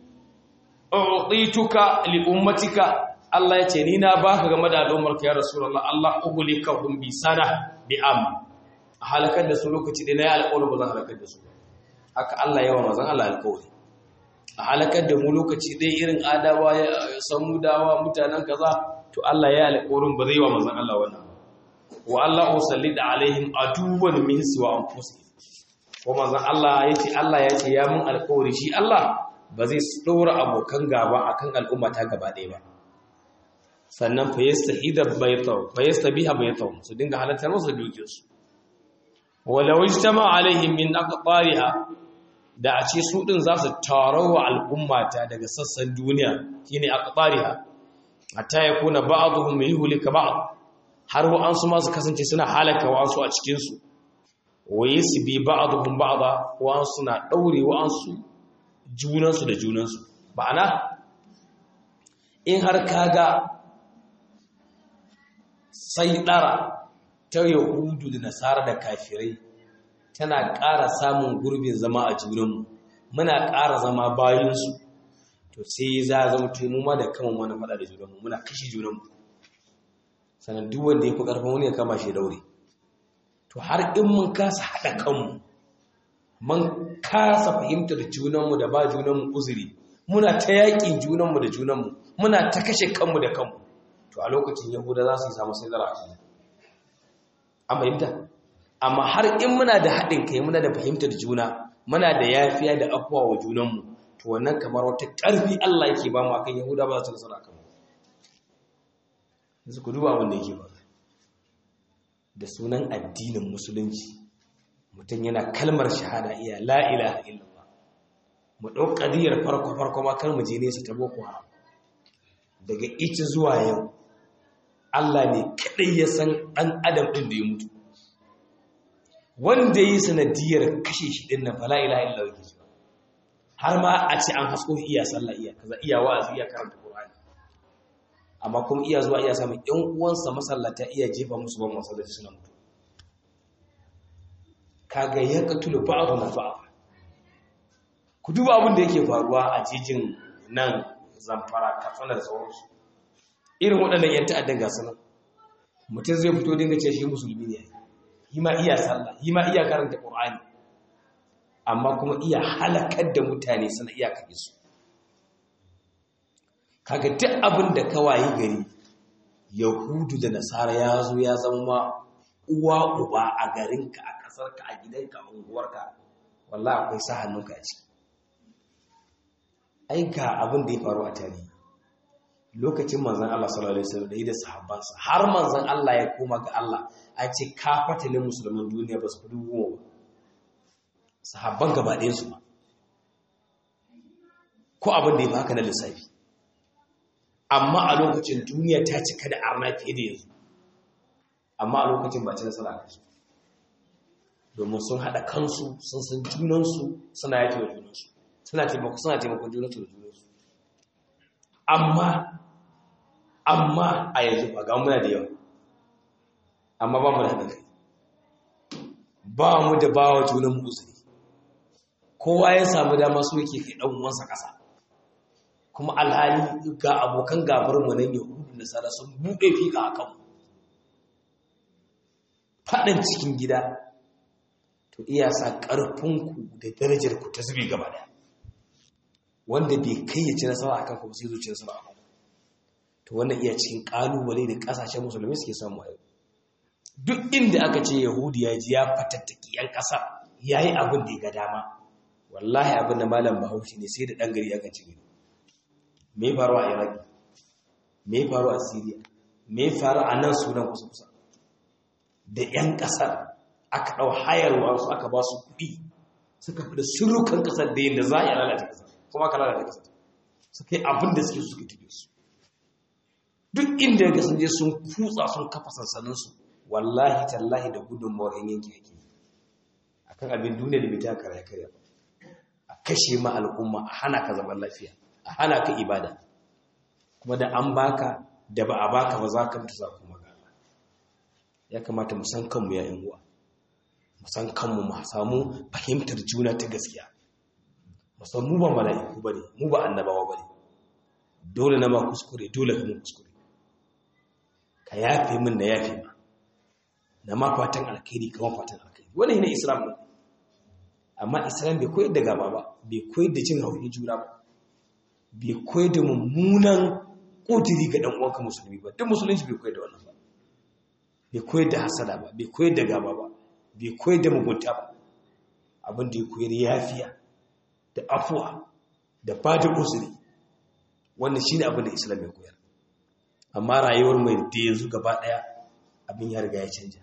u'tituka li ummatika Allah ya ce ni na baka game da al'ummarka ya rasulullah Allah ughlikahum bi sana bi am a halakar da su lokaci da na yi alƙawarin ba zan halakar da su haka Allah yawa mazan Allah alƙawari a halakar da mu lokaci ɗaya irin adawa ya samu dawa mutanen kaza to Allah ya alƙawarin ba zai wa mazan Allah wannan wa Allah usalli da alaihim aduwan min siwa anfusihim ko mazan Allah yace Allah ya ce ya mun alƙawari shi Allah ba zai ɗora abokan gaba akan al'umma ta gaba ɗaya ba sannan fa yastahida baytaw fa yastabiha baytaw su dinga halartar musu dukiyarsu walau ijtama alaihim min aqtariha da a ce su din za su tarawa al'ummata daga sassan duniya shine aqtariha hatta yakuna ba'dhum yuhlika ba'd har wa an su ma su kasance suna halaka wa su a cikin su wa yasbi ba'dhum ba'da wa an suna daure wa an su junan su da junan su ba'ana in har kaga sai dara ta yahudu da nasara da kafirai tana ƙara samun gurbin zama a junanmu muna ƙara zama bayansu to sai za a zama tunu ma da kama wani faɗa da junanmu muna kashe junanmu sannan duk wanda ya fi ƙarfin wani ya kama shi daure to har in mun kasa haɗa kanmu mun kasa fahimtar junanmu da ba junanmu uzuri muna ta yaƙin junanmu da junanmu muna ta kashe kanmu da kanmu to a lokacin yahuda za su yi samu sai zara a cikin an fahimta amma har in muna da haɗin kai muna da fahimtar juna muna da yafiya da afuwa wa junanmu to wannan kamar wata ƙarfi Allah yake ba mu akan Yahuda ba su nasara kan yanzu ku duba abin da yake ba da sunan addinin musulunci mutum yana kalmar shahada iya la ilaha illallah mu ɗau ƙadiyar farko farko ma kar mu je nesa ta boko haram daga ita zuwa yau Allah ne kaɗai ya san ɗan adam ɗin da ya mutu wanda yi sanadiyar kashe shi ɗin nan fala ila illa wake shi har ma a ce an hasko iya sallah iya kaza iya wa'azi iya karanta Qur'ani amma kuma iya zuwa iya samun ƴan uwansa masallata iya jefa musu ban masallaci suna mutu kaga ya katulu ba'dhu na ba'a ku duba abin da yake faruwa a jijin nan zamfara katsina da sauransu irin waɗannan ‘yan ta'addan gasu nan mutum zai fito dinga ce shi musulmi ne yi ma iya sallah yi ma iya karanta ƙorani amma kuma iya halakar da mutane suna iya kaɗe su kaga duk abin da kawaye gari yahudu da nasara ya zo ya zama uwa uba a garinka a ƙasarka a gidanka a unguwarka wallah akwai sa hannunka a ciki ai ga abin da ya faru a tarihi lokacin manzan Allah sallallahu alaihi wasallam da yi da sahabbansa har manzan Allah ya koma ga Allah a ce kafatalin musulman duniya ba su fi dubu ba sahabban gaba ɗayan su ba ko abin da ya fi haka na lissafi amma a lokacin duniya ta cika da arna fiye da yanzu amma a lokacin ba ci nasara kansu domin sun haɗa kansu sun san junansu suna yaki wa junansu suna taimako suna taimakon juna su da junansu amma amma a yanzu ba ga muna da yawa amma ba mu da haɗin kai ba mu da bawa junan mu uzuri kowa ya samu dama so yake kai ɗan uwansa ƙasa kuma alhali ga abokan gabar mu nan yahudu da sara sun buɗe fika a kanmu faɗin cikin gida to iya sa ƙarfinku da darajarku ta zube gaba ɗaya wanda bai kai ya ci nasara akan ku sai zuci nasara akan to wannan iya cikin ƙalubale da ƙasashen musulmi suke samu a yau duk inda aka ce yahudi ya ji ya fatattaki yan ƙasa ya yi abin da ya ga dama wallahi abin da malam bahaushe ne sai da ɗan gari akan ci gari me faru a iraki me faru a syria me faru a nan sunan kusa-kusa da 'yan ƙasar aka ɗau hayarwa su aka ba su kuɗi suka fi da surukan ƙasar da yin da za a yi lalata ƙasar kuma aka lalata ƙasar suka yi abin da suke suka tafi su duk inda ga sun je sun kutsa sun kafa sansaninsu wallahi tallahi da gudunmawar yan yanki yake a kan abin duniya da bai ta karya karya ba a kashe ma al'umma a hana ka zaman lafiya a hana ka ibada kuma da an baka da ba a baka ba za ka mutu za kuma gaba ya kamata mu san kanmu ya uwa mu san kanmu mu samu fahimtar juna ta gaskiya mu san mu ba mala'iku bane mu ba annabawa bane dole na ma kuskure dole ka mu kuskure ka yafe min na yafe ma na ma fatan alkhairi kama fatan alkhairi wannan ne islam ne amma islam bai koyar da gaba ba bai koyar da cin hauri juna ba bai koyar da mummunan ƙudiri ga ɗan uwanka musulmi ba duk musulunci bai koyar da wannan ba bai koyar da hasada ba bai koyar da gaba ba bai koyar da mugunta ba abin da ya koyar yafiya da afuwa da bada uzuri wannan shine abin da islam ya koyar amma rayuwar mai da yanzu gaba ɗaya abin ya riga ya canja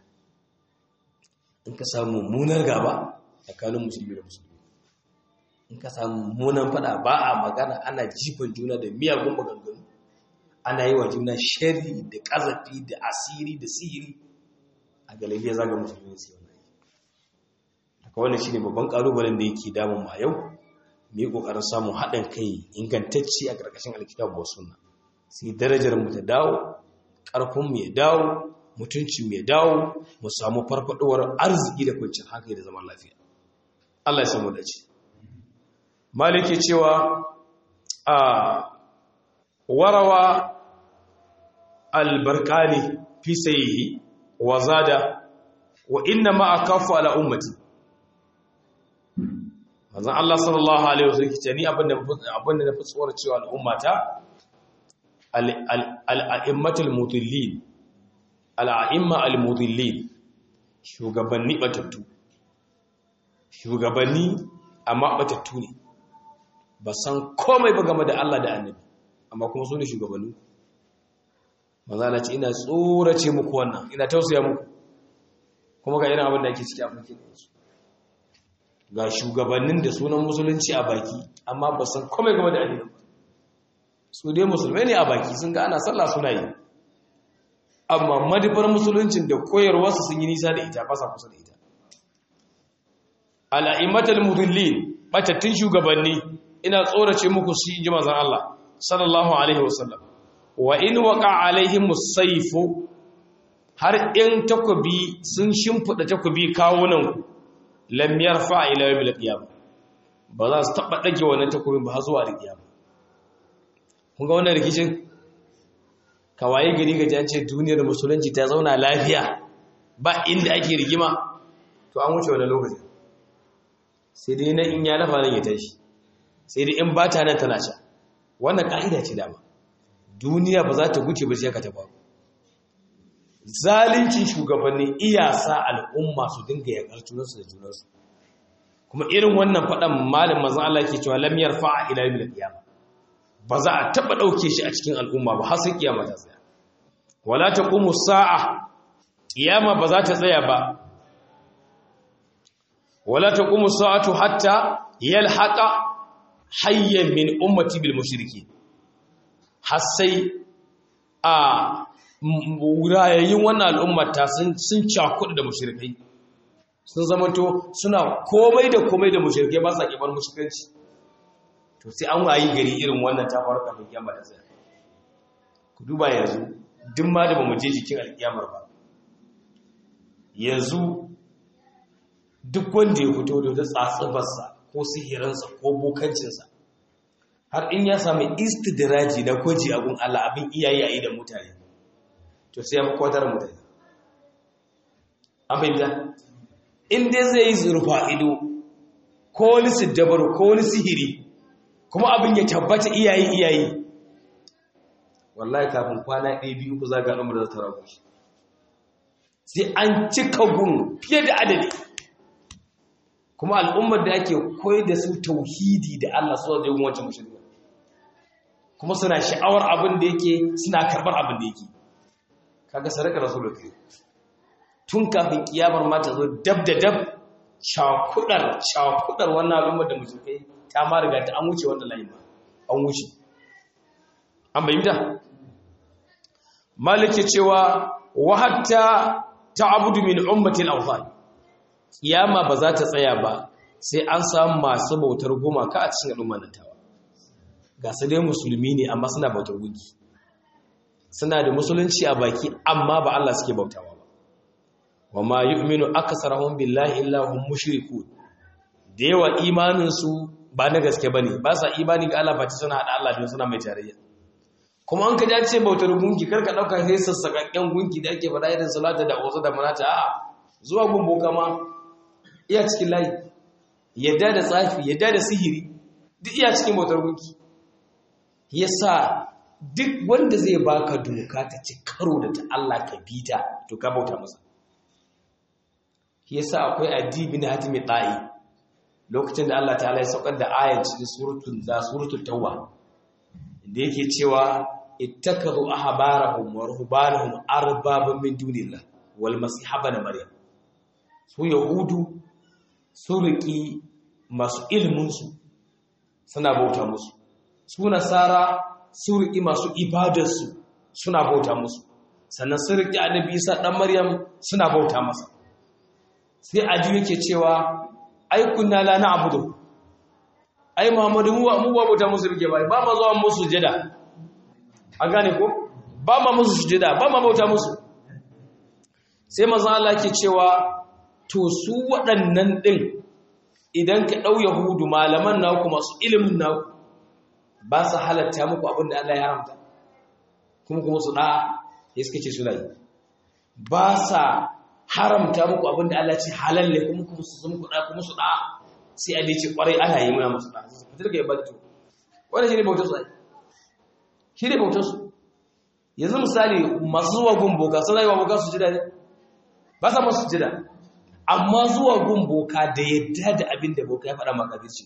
in ka samu mummunar gaba tsakanin musulmi da musulmi in ka samu mummunan fada ba a magana ana jifan juna da miyagun maganganu ana yi wa juna shari da ƙazafi da asiri da sihiri a galibiya zaga musulmi su yau daga wannan shine babban ƙalubalen da yake damun ma yau mu yi ƙoƙarin samun haɗin kai ingantacci a ƙarƙashin alkitabu wa sunna sai darajar mu ta dawo ƙarfin mu ya dawo mutunci mu ya dawo mu samu farfadowar arziki da kwanciyar hankali da zaman lafiya Allah ya samu dace maliki cewa a warawa albarkani fi sayihi wa zada wa inna ma akafu ala ummati manzon Allah sallallahu alaihi wasallam ce ni abinda abinda na fi tsoron cewa al'ummata al-a'immatul mudillin al-a'imma al-mudillin shugabanni batattu shugabanni amma batattu ne ba san komai ba game da Allah da annabi amma kuma su ne shugabanni manzala ce ina tsorace muku wannan ina tausaya muku kuma ga irin abin da ake ciki a mulkin su ga shugabannin da sunan musulunci a baki amma ba san komai game da addini su dai musulmai ne a baki sun ga ana sallah suna yi amma madifar musuluncin da koyarwarsu sun yi nisa da ita ba sa kusa da ita al'aimatul mudillin batattun shugabanni ina tsorace muku su inji manzon Allah sallallahu alaihi wasallam wa in waqa alaihim musayfu har in takobi sun shimfida takobi kawunan ku lam yarfa ila yawmil qiyamah ba za su taba dage wannan takobin ba har zuwa qiyamah kun ga wannan rikicin kawaye gari ga jance duniyar musulunci ta zauna lafiya ba inda ake rigima to an wuce wannan lokacin sai dai na in ya lafa nan ya tashi sai dai in ba ta nan tana sha wannan ka'ida ce dama duniya ba za ta guce ba sai ka taba zalincin shugabanni iyasa al'umma su dinga yakar junansu da junansu kuma irin wannan faɗan malin mazan Allah ke cewa lam yarfa ila yawmil qiyamah ba za a taba dauke shi a cikin al'umma ba har sai kiyama ta tsaya wala taqumu sa'a kiyama ba za ta tsaya ba wala taqumu sa'atu hatta yalhaqa hayyan min ummati bil mushriki har sai a wurayayin wannan al'ummata sun sun cakudu da mushrikai sun zamanto suna komai da komai da mushrikai ba sa kibar mushrikanci to sai an wayi gari irin wannan ta faru kafin kiyama ta tsaya ku duba yanzu duk ma da bamu je jikin alkiyamar ba yanzu duk wanda ya fito da wata tsatsubarsa ko sihirinsa ko bokancinsa har in ya sami istidraji na kwaji abun Allah abin iyaye a yi da mutane to sai ya fi kwatar mutane abin da in dai zai yi zurfa ido ko wani siddabar ko wani sihiri kuma abin ya tabbata iyaye iyaye wallahi kafin kwana ɗaya biyu ku zaga al'ummar da ta ragu shi sai an cika gun fiye da adadi kuma al'ummar da ake koyar da su tauhidi da Allah su zai gun wancan mushirka kuma suna sha'awar abin da yake suna karɓar abin da yake kaga sadaka rasulul kai tun kafin kiyamar ma ta zo dab da dab cakudar cakudar wannan al'ummar da mushrikai ta ma riga ta an wuce wannan layin ba an wuce an bayyana malike cewa wa hatta ta'budu min ummati al-awthan kiyama ba za ta tsaya ba sai an samu masu bautar gumaka a cikin al'ummar nan tawa ga su dai musulmi ne amma suna bautar gunki suna da musulunci a baki amma ba Allah suke bautawa ba wa ma yu'minu aktsaruhum billahi illa hum mushrikun da yawa imanin su ba na gaske bane ba sa imani ga Allah face suna hada Allah da suna mai tarayya kuma an ka ji ce bautar gunki kar ka dauka sai sassakakken gunki da ake faɗa irin salata da uzu da manata a'a zuwa gumbo kama iya cikin layi yadda da tsafi yadda da sihiri duk iya cikin bautar gunki yasa duk wanda zai baka doka ta ci karo da ta Allah ka bita to ka bauta masa yasa akwai addibi na hatimi ta'i lokacin da Allah ta'ala ya saukar da ayan cikin suratul da suratul tauba da yake cewa ittakazu ahbarahum wa ruhbanahum arbaban min dunillah wal masih ibn maryam su yahudu su riki masu ilmin su suna bauta musu su nasara su riki masu ibadar su suna bauta musu sannan su riki annabi isa dan maryam suna bauta masa sai aji yake cewa ai kunna la na'budu ai muhammadu mu mu ba bauta musu rike bai ba ma zuwa musu sujada an gane ko ba ma musu sujada ba ma bauta musu sai manzo Allah ke cewa to su waɗannan din idan ka dau yahudu malaman naku masu ilimin naku ba su halatta muku abin da Allah ya haramta kuma kuma su da ya suka ce suna yi ba sa haramta muku abin da Allah ce halal ne kuma kuma su sun kuɗa kuma su da sai a dace kwarai ana yi muna masu da su fitar ga yabba to wannan shine bautar su ai shine bautar su yanzu misali masu zuwa gun boka sun rayuwa boka su jida ne ba sa masu jida amma zuwa gun boka da yadda da abin da boka ya faɗa maka birci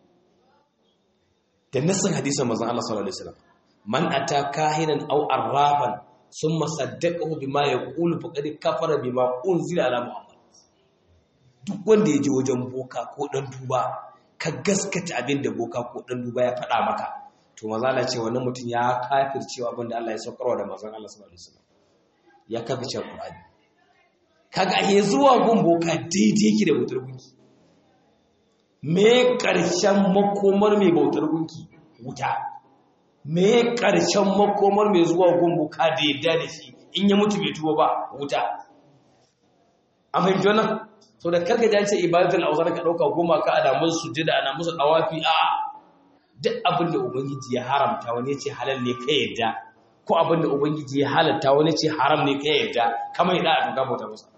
da nassin hadisin manzon Allah sallallahu alaihi wasallam man ata kahinan aw arrafan summa saddaqahu bima yaqulu faqad kafara bima unzila ala muhammad duk wanda ya je wajen boka ko dan duba ka gaskata abin da boka ko dan duba ya faɗa maka to maza Allah ce wannan mutum ya kafircewa abin da Allah ya saukarwa da manzon Allah sallallahu alaihi wasallam ya kafirce Qur'ani kaga he zuwa gun boka daidai yake da bautar gunki me karshen makomar mai bautar gunki wuta me karshen makomar mai zuwa gun boka da yadda da shi in ya mutu bai tuba ba wuta an fahimci wannan so da karka ji an ce ibadatul awzar ka dauka goma ka ana musu sujada ana musu dawafi a duk abin da ubangiji ya haramta wani ya ce halal ne ka yadda ko abin da ubangiji ya halatta wani ce haram ne ka yadda kamar da a tuka bauta musa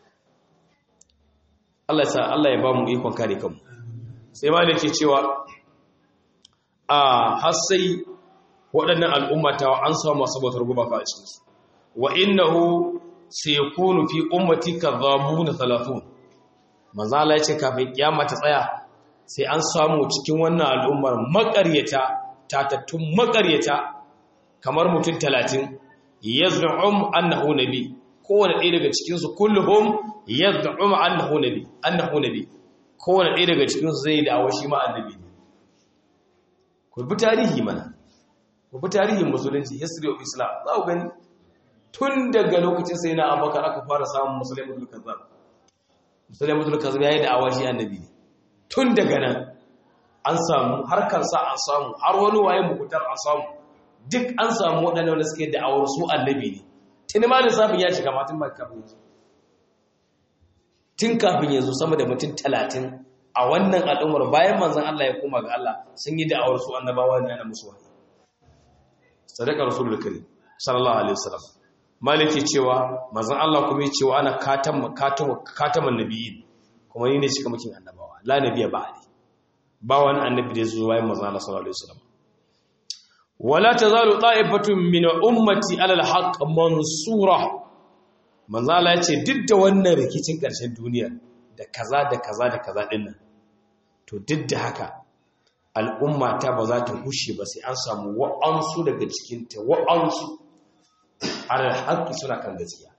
Allah ya sa Allah ya ba mu ikon kare kanmu sai ma da ke cewa a har sai waɗannan al'umma ta an samu masu bautar gumaka a cikinsu wa innahu sayakunu fi ummati kadhabuna 30 manzo Allah ya ce kafin kiyama ta tsaya sai an samu cikin wannan al'ummar makaryata tatattun makaryata kamar mutum 30 yaz'um annahu nabi kowane ɗaya daga cikin su kulluhum yaz'um annahu nabi annahu nabi kowane ɗaya daga cikin su zai da awashi ma annabi ne ku bi tarihi mana ku bi tarihin musulunci history of islam za ku gani tun daga lokacin sai na abakar aka fara samun musulmatul kazzab musulmatul kazzab yayi da awashi annabi ne tun daga nan an samu harkarsa an samu har wani waye mukutar an samu duk an samu waɗanda wanda suke da'awar su annabi ne tuni ma lissafin ya shiga matan mai kafin yanzu tun kafin yanzu sama da mutum talatin a wannan al'ummar bayan manzan Allah ya koma ga Allah sun yi da'awar su annabawa ne ana musu wahayi sadaka rasulul karim sallallahu alaihi wasallam maliki cewa manzan Allah kuma ya cewa ana katam katam kataman nabiyyin kuma ni ne cika mukin annabawa la nabiyya ba'di ba wani annabi da zuwa bayan manzan Allah sallallahu alaihi wasallam wala tazalu ta'ifatun min ummati ala al-haqq mansura manzo Allah ya ce duk da wannan rikicin ƙarshen duniya da kaza da kaza da kaza din nan to duk da haka al'umma ta ba za ta hushe ba sai an samu wa'ansu daga cikin ta wa'ansu ala al suna kan gaskiya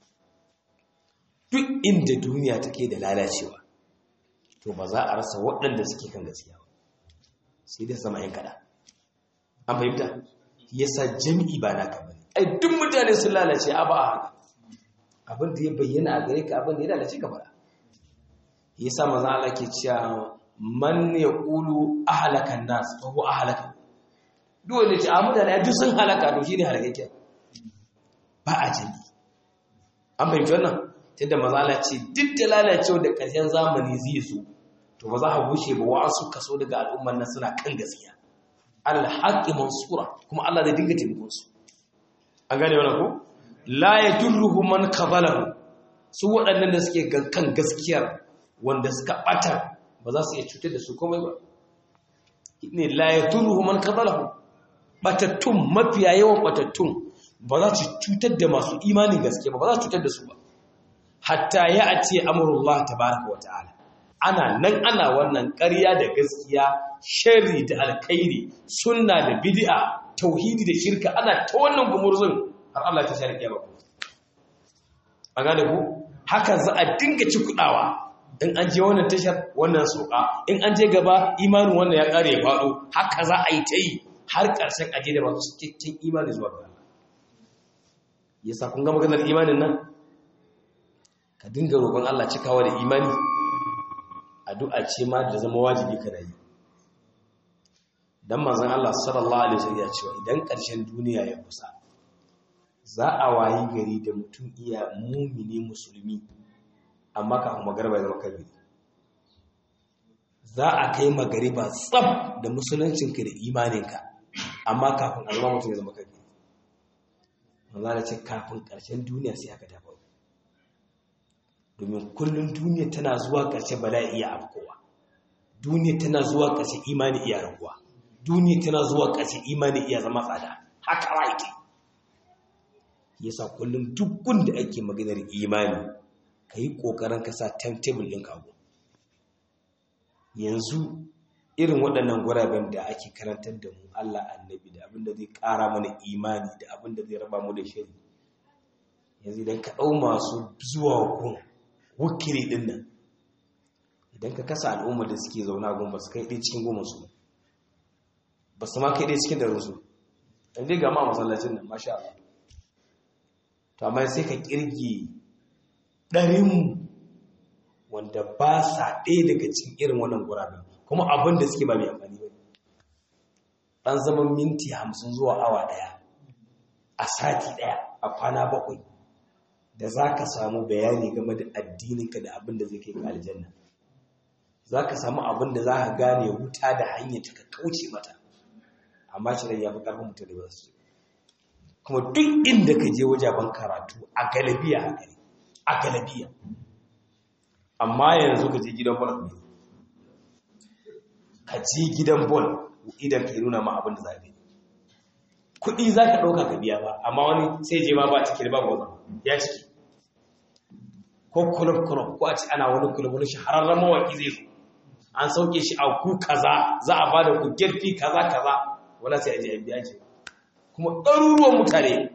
duk inda duniya take da lalacewa to ba za a rasa waɗanda suke kan gaskiya ba sai dai zama yan kada an fahimta yasa jami'i ba naka bane ai duk mutane sun lalace a ba haka abin da ya bayyana a gare ka abin da ya lalace ka fara yasa manzo Allah ke cewa man yaqulu ahlakan nas fa huwa ahlaka duk wanda ce a mutane duk sun halaka to shine halakake ba a jami'i an fahimci wannan tunda manzo Allah ce duk da lalacewa da ƙarshen zamani zai zo to ba za a bushe ba wa'ansu kaso daga al'ummar nan suna kan gaskiya alhaƙi mansura kuma Allah zai dinga taimakon su an gane wannan ko la yadurruhu man kazalahu su waɗannan da suke kan gaskiyar wanda suka bata ba za su iya cutar da su komai ba ne la yadurruhu man kazalahu batattun mafiya yawan batattun ba za su cutar da masu imanin gaskiya ba ba za su cutar da su ba hatta ya a ce amurullah tabaraka wa ta'ala ana nan ana wannan ƙarya da gaskiya sharri da alkhairi sunna da bid'a tauhidi da shirka ana ta wannan gumurzun har Allah ta shari kiyama ku a gane ku haka za a dinga ci kudawa in an je wannan tashar wannan soka in an je gaba imanin wannan ya kare ya faɗo haka za a yi ta yi har ƙarshen aje da masu cikakken imani zuwa ga Allah yasa kun ga maganar imanin nan ka dinga roƙon Allah cikawa da imani addu'a ce ma da zama wajibi kana yi dan manzon Allah sallallahu alaihi wasallam ya ce idan ƙarshen duniya ya kusa za a wayi gari da mutum iya mumini musulmi amma kafin magariba ya zama kabiri za a kai magariba tsab da musuluncinka da imaninka amma kafin alma mutum ya zama kabiri manzo Allah ce kafin ƙarshen duniya sai aka ta faru domin kullum duniya tana zuwa ƙarshe bala'i iya afkowa duniya tana zuwa ƙarshe imani iya raguwa duniya tana zuwa ƙarshe imani iya zama tsada haka wa yake yasa kullum duk gunda ake maganar imani ka yi ƙoƙarin ka sa timetable ɗin kago yanzu irin waɗannan guraben da ake karantar da mu Allah annabi da abin da zai ƙara mana imani da abin da zai raba mu da shari yanzu idan ka ɗau masu zuwa gun wukiri ɗin nan idan ka kasa al'umma da suke zauna gun ba su kai ɗaya cikin goma su ba su ma kai ɗaya cikin da su ɗan dai gama masallacin nan masha Allah to amma sai ka ƙirgi ɗarin wanda ba sa ɗaya daga cikin irin wannan guraben kuma abin da suke ba mai amfani ba ɗan zaman minti hamsin zuwa awa ɗaya a sati ɗaya a kwana bakwai da za ka samu bayani game da addininka da abin da zai kai ka aljanna za ka samu abin da za ka gane wuta da hanyar ta ka kauce mata amma shi ya fi ƙarfin mutum da ba su kuma duk inda ka je wajaben karatu a galabiya haka ne a galabiya amma yanzu ka je gidan bol ne ka je gidan bol idan ka yi nuna ma abin da za ka yi kuɗi za ka ɗauka ka biya ba amma wani sai je ma ba ciki ba goma ya ciki ko kulub-kulub ko a ci ana wani kulub wani shahararren mawaƙi zai zo an sauke shi a ku kaza za a ba da ku girfi kaza kaza wala sai a je a biya ce kuma ɗaruruwan mutane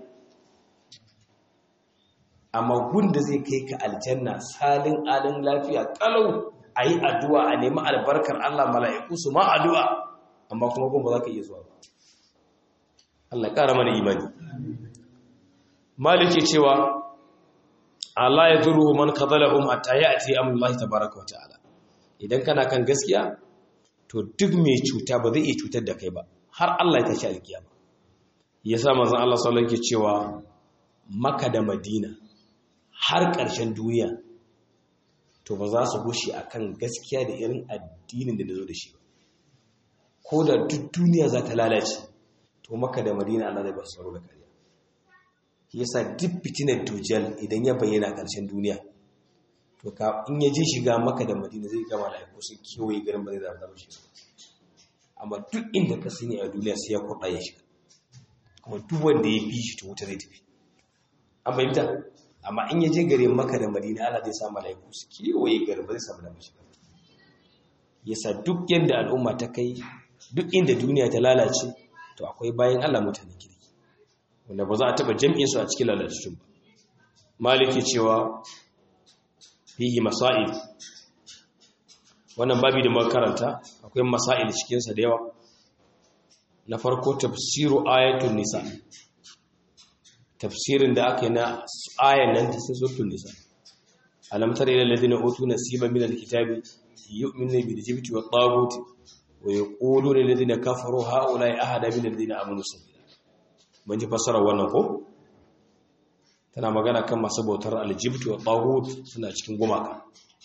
amma gunda zai kai ka aljanna salin alin lafiya kalau a yi addu'a a nemi albarkar Allah mala'iku su ma addu'a amma kuma kuma ba za ka iya zuwa ba Allah ƙara mana imani maliki cewa Allah ya zuru man kazalahum hatta ya'ti amrullahi tabaaraka wa ta'ala idan kana kan gaskiya to duk mai cuta ba zai iya cutar da kai ba har Allah ya tashi alkiyama yasa manzon Allah sallallahu alaihi cewa Makka da Madina har ƙarshen duniya to ba za su gushe akan gaskiya da irin addinin da nazo da shi ba ko da duk duniya za ta lalace to Makka da Madina Allah zai ba su tsaro da kariya yasa duk fitinar dujal idan ya bayyana ƙarshen duniya to ka in ya je shiga maka da madina zai gama da aiko sun kewaye garin ba zai zama shi amma duk inda ka sani a duniya sai ya kwaɗa ya shiga kuma duk wanda ya bi shi to wuta zai tafi an fahimta amma in ya je garin maka da madina ala zai samu malaiku su kewaye garin ba zai samu damar shiga yasa duk yadda al'umma ta kai duk inda duniya ta lalace to akwai bayan allah mutane kirki wanda ba za a taɓa jam'in su a cikin lalacin ba maliki cewa fihi masail wannan babi da muka karanta akwai masail cikin sa da yawa na farko tafsiru ayatul nisa tafsirin da aka yi na ayan nan ta suratul nisa alam tara ila alladhina utu nasiban min alkitabi yu'minuna bil jibti wat taghut wa yaquluna lil ladina kafaru haula'i ahada min alladhina amanu sabila mun ji fasara wannan ko tana magana kan masu bautar aljibtu wa taghut suna cikin gumaka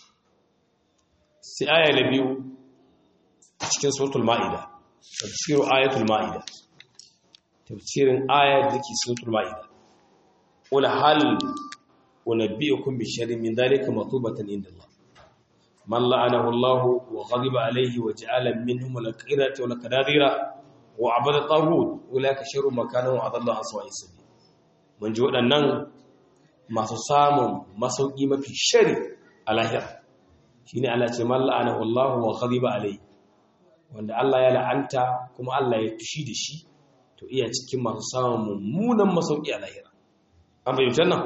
sai aya na biyu a cikin suratul maida tafsiru ayatul maida tafsirin ayat da ke suratul maida qul hal unabbiukum bi sharrin min dhalika matubatan inda Allah man la'anahu Allah wa ghadiba alayhi wa ja'ala minhum al-qirata wal kadadira wa abada taghut ulaka sharru makanan wa adalla aswa'i sabil mun ji waɗannan masu samun masauki mafi shari a lahira shi ne Allah ce malla'ana wallahu wa ghadiba alai wanda Allah ya la'anta kuma Allah ya tushi da shi to iya cikin masu samun mummunan masauki a lahira an bayyana nan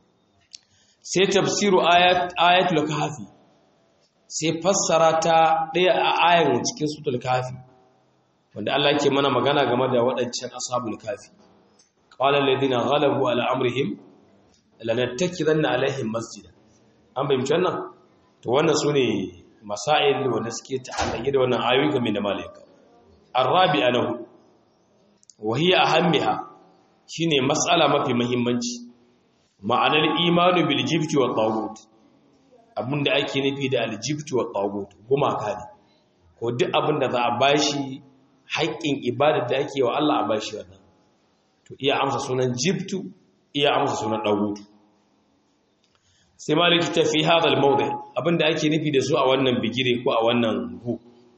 sai tafsiru ayat ayatul kahfi sai fassara ta ɗaya a ayan cikin suratul kahfi wanda Allah ke mana magana game da waɗancan ashabul kahfi qala alladhina ghalabu ala amrihim lanattakidanna alaihim masjida an bayyana wannan to wannan sune masail wanda suke ta'allaqi da wannan ayoyi game da malaika arabi'a lahu wa hiya ahammiha shine mas'ala mafi muhimmanci ma'anar imanu bil jibti wa tagut abinda ake nufi da al jibti wa tagut gumaka ne ko duk abinda za a bashi haƙƙin ibadar da ake wa Allah a bashi wannan to iya amsa sunan jibtu iya amsa sunan ɗagutu sai maliki ta fi hadal mawdi abinda ake nufi da su a wannan bigire ko a wannan hu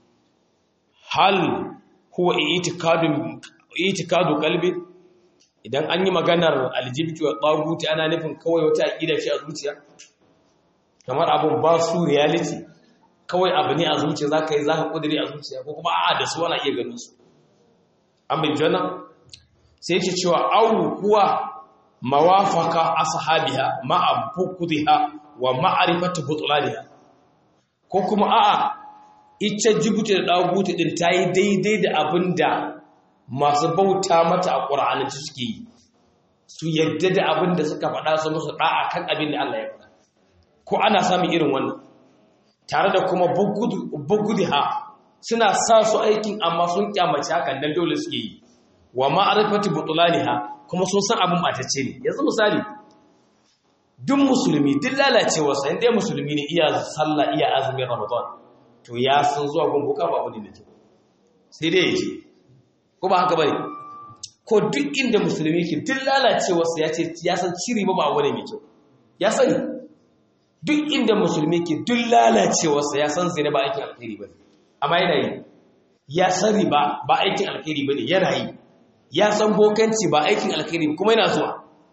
hal huwa itikadun itikadu qalbi idan an yi maganar aljibti wa ɗaguti ana nufin kawai wata aqida ce a zuciya kamar abun ba su reality kawai abu ne a zuciya zaka yi zaka kudiri a zuciya ko kuma a'a da su ana iya ganin su an bin jana sai yake cewa au huwa mawafaka ashabiha ma'a bukudha wa ma'rifatu butlaniha ko kuma a'a ita jibuti da daguti din tayi daidai da abinda masu bauta mata a Qur'ani suke yi su yadda da abinda suka faɗa su musu da'a kan abin da Allah ya faɗa ko ana samun irin wannan tare da kuma bugudha suna sa su aikin amma sun kyamace hakan dan dole suke yi wa ma'rifatu butlaniha kuma sun san abin batacce ne yanzu misali duk musulmi duk lalacewa sai dai musulmi ne iya sallah iya azumin ramadan to ya san zuwa gunguka ba abu ne da kyau sai dai yaje ko ba haka bane ko duk inda musulmi ke duk lalacewa sai ya ce ya san ciri ba ba abu ne mai kyau ya sani duk inda musulmi ke duk lalacewa sai ya san zina ba aikin alkhairi bane amma yana yi ya san riba ba aikin alkhairi bane yana yi ya san bokanci ba aikin alkhairi kuma yana zuwa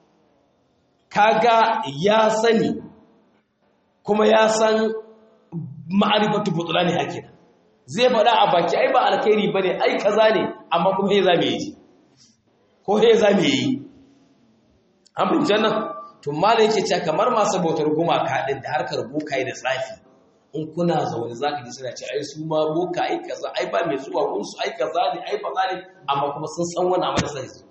kaga ya sani kuma ya san ma'arifatu butulani hakina zai faɗa a baki ai ba alkhairi bane ai kaza ne amma kuma he zame yi ko he zame yi an bin jannan to mala yake cewa kamar masu bautar gumaka din da harkar bokai da tsafi in kuna zaune zaka ji suna ce ai su ma boka ai kaza ai ba mai zuwa gunsu ai kaza ne ai ba ne amma kuma sun san wani amma sai su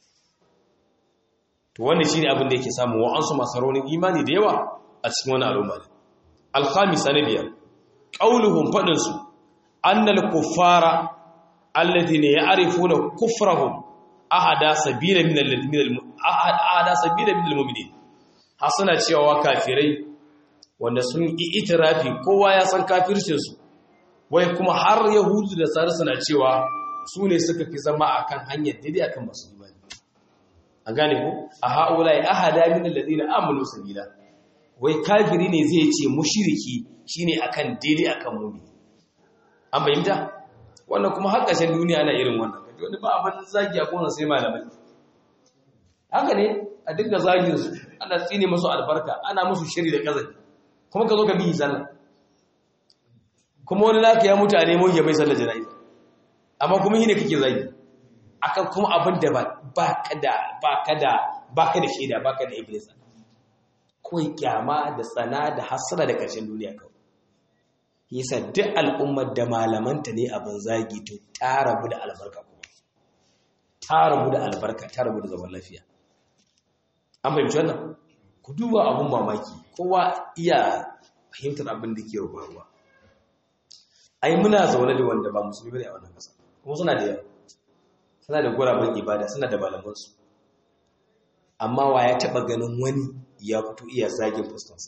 to wannan shine abin da yake samu wa'ansu masu raunin imani da yawa a cikin wani al'umma ne al-khamis na biyar qauluhum fadin su annal kuffara alladhina ya'rifuna kufrahum ahada sabila min alladhina ahada sabila min almu'minin hasana cewa kafirai wanda sun yi itirafi kowa ya san kafircin su wai kuma har yahudu da sare suna cewa su ne suka fi zama akan hanyar daidai akan masu imani an gane ko a haulai ahada min alladhina amanu sabila wai kafiri ne zai ce mushriki shine akan daidai akan mu'mini an fahimta wannan kuma har ƙarshen duniya ana irin wannan kaji wani ba abin zagi a kona sai malamai haka ne a dinga zagin su ana tsine musu albarka ana musu shiri da kazafi kuma ka zo ka biyi sallah kuma wani naka ya mutu a nemo ya mai sallar jana'iza amma kuma shi ne kake zagi akan kuma abin da ba ka da ba ka da ba ka da shaida ba ka da iblis kawai kyama da tsana da hasara da ƙarshen duniya kawai yasa duk al'ummar da malamanta ne abin zagi to ta rabu da albarka kuma ta rabu da albarka ta rabu da zaman lafiya an fahimci wannan ku duba abun mamaki kowa iya fahimtar abin da ke ruwa ai muna zaune da wanda ba musulmi ne a wannan ƙasa kuma suna da yawa suna da guraben ibada suna da malamansu amma wa ya taɓa ganin wani ya fito iya zagin fuskansa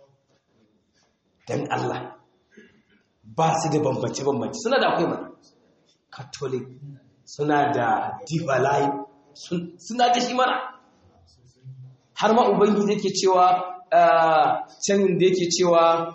don Allah ba su da bambance-bambance suna da akwai mana catholic suna da divalai suna da shi mana har ma ubangiji yake cewa can da yake cewa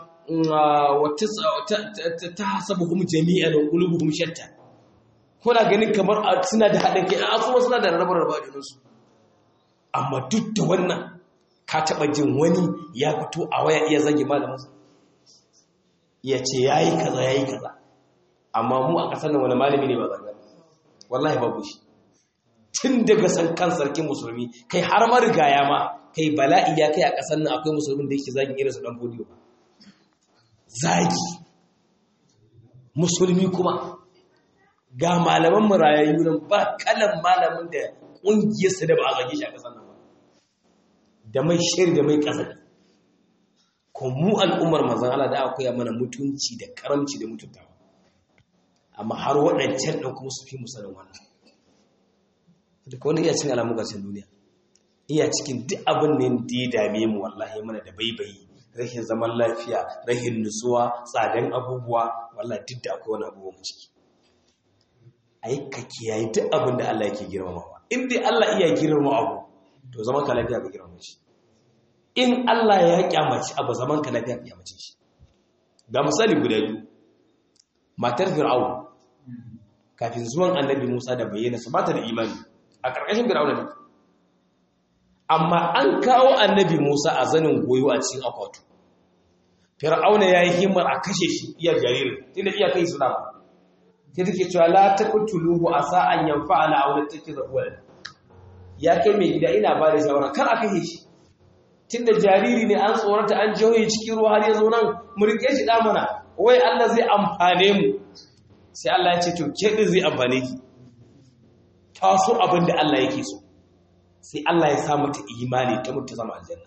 ta hasabu kuma jami'an ƙulubu kuma shatta kuna ganin kamar suna da haɗin kai a kuma suna da rabar rabar junansu amma duk da wannan ka taɓa jin wani ya fito a waya iya zage malamansa ya ce ya yi kaza ya yi kaza amma mu a ƙasar nan wani malami ne ba zaga wallahi babu shi tun daga san kan sarkin musulmi kai har marigaya ma kai bala'i ya kai a ƙasar nan akwai musulmin da yake zagin irinsu ɗan fodiyo zagi musulmi kuma ga malaman marayayyu nan ba kalan malamin da ƙungiyarsa da ba a zage shi a ƙasar nan ba da mai shiri da mai ƙasa ko mu al'ummar mazan Allah da akwai mana mutunci da karamci da mutuntawa amma har waɗancan ɗan kuma su fi musanin wannan duka wani iya cin alamu gasar duniya iya cikin duk abin ne da ya dame mu wallahi mana da baibayi rashin zaman lafiya rashin nutsuwa tsadan abubuwa wallahi duk da akwai wani abubuwa mu ciki ai ka kiyaye duk abin da Allah yake girmamawa in dai Allah iya girmama abu to zaman ka lafiya ka girmama shi in Allah ya kyamaci abu zaman ka lafiya ka kyamace shi ga misali guda biyu matar fir'aun kafin zuwan annabi Musa da bayyana su bata da imani a ƙarƙashin fir'aun ne amma an kawo annabi Musa a zanin goyo a cikin akwatu fir'auna yayi himmar a kashe shi iya jaririn tunda iya kai suna ba sai take cewa la taqtuluhu asa an yanfa'ana aw natakizahu walad ya kai mai gida ina ba da shawara kar a kashe shi tunda jariri ne an tsorata an jihohi cikin ruwa har ya zo nan mu rike shi da mana wai Allah zai amfane mu sai Allah ya ce to ke din zai amfane ki taso abin da Allah yake so sai Allah ya sa mata imani ta mutu zama aljanna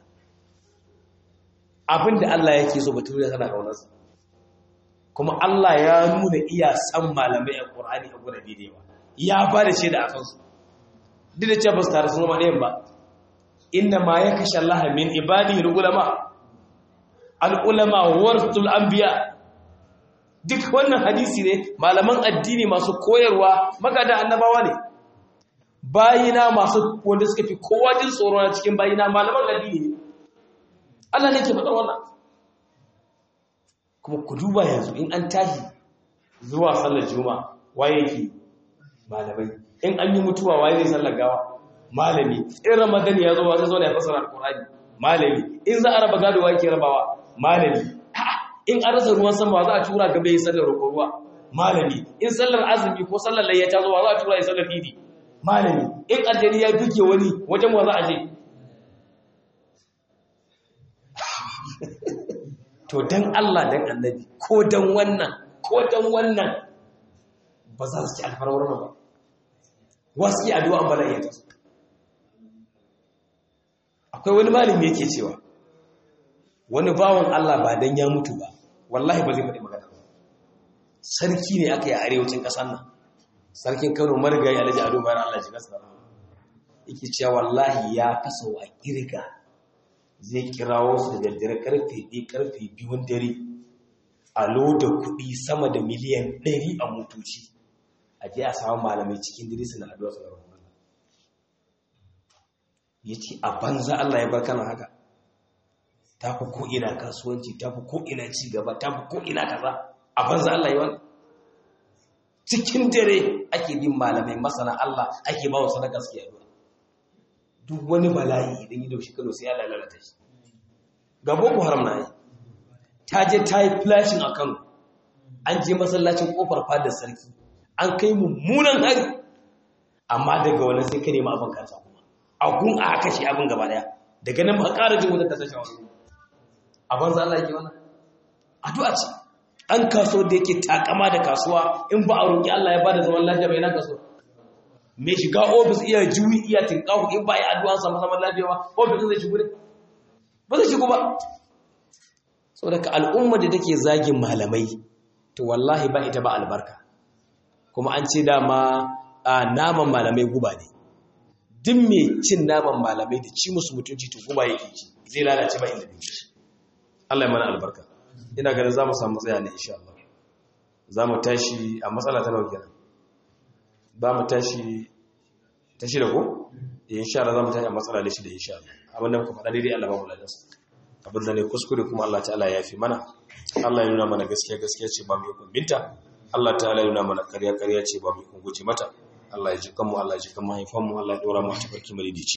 abin da Allah yake so batun da tana kaunarsa kuma Allah ya nuna iya san malamai a Qur'ani a gurin daidai ba ya ba da shaida a kansu duk da cewa ba su tare sun zama ɗayan ba inna ma ya kashe Allah min ibadihi ulama al-ulama waratul anbiya duk wannan hadisi ne malaman addini masu koyarwa magada annabawa ne bayina masu wanda suka fi kowa jin tsoro na cikin bayina malaman addini ne Allah ne ke faɗa wannan kuma ku duba yanzu in an tashi zuwa sallar juma'a waye yake malamai in an yi mutuwa waye zai sallar gawa malami in ramadan ya zo wa zai zo ne ya fasara alqur'ani malami in za a raba gado wa yake rabawa malami in an rasa ruwan sama za a tura gaba yi sallar roƙon ruwa malami in sallar azumi ko sallar layya ta zo wa za a tura yi sallar idi malami in aljani ya duke wani wajen wa za a je to dan Allah dan annabi ko dan wannan ko dan wannan ba za su ci alfarwar ba wasu ke addu'a an bala'i ta akwai wani malami yake cewa wani bawan Allah ba dan ya mutu ba wallahi ba zai faɗi magana ba sarki ne aka yi a arewacin ƙasar nan sarkin kano marigayi alhaji ado bayan allah shi kasa yake cewa wallahi ya kasa wa kirga zai kirawo su da daddare karfe ɗaya karfe biyun dare a loda kuɗi sama da miliyan ɗari a motoci a je a samu malamai cikin dare suna addu'a su da ya ce a banza Allah ya bar kana haka ta fi ko'ina kasuwanci ta fi ko'ina cigaba ta fi ko'ina kaza a banza Allah ya wani cikin dare ake bin malamai masana Allah ake ba wa sadaka suke yaduwa duk wani bala'i idan yi daushi kano sai ya lalata shi ga boko haram na yi ta je ta yi flashing a kano an je masallacin kofar fadar sarki an kai mummunan hari amma daga wani sai ka nema abin kansa agun a aka shi abin gaba daya daga nan ba ƙara jin wutar ta tashi wani abin za Allah yake wannan addu'a ce an kaso da yake takama da kasuwa in ba a roƙi Allah ya bada zaman lafiya bai na kaso me shiga ofis iya juyi iya tinkahu in ba yi addu'a sa zaman lafiya ba ofis zai shigo ne ba zai shigo ba saboda ka al'umma da take zagin malamai to wallahi ba ita ba albarka kuma an ce dama naman malamai guba ne duk mai cin naman malamai da ci musu mutunci to guba yake ci zai lalace ba inda dinki Allah ya mana albarka ina ganin zamu samu tsaya ne insha Allah zamu tashi a matsala ta nawa kenan zamu tashi ta shida ko insha Allah zamu tashi a matsala da shida insha Allah abin da muka faɗa daidai Allah ba mu ladan abin da ne kuskure kuma Allah ta'ala ya fi mana Allah ya nuna mana gaskiya gaskiya ce ba mu yi binta Allah ta'ala ya nuna mana ƙarya ƙarya ce ba mu yi guje mata Allah ya ji kanmu Allah ya ji kan mahaifanmu Allah ya ɗora mu a cikin malidici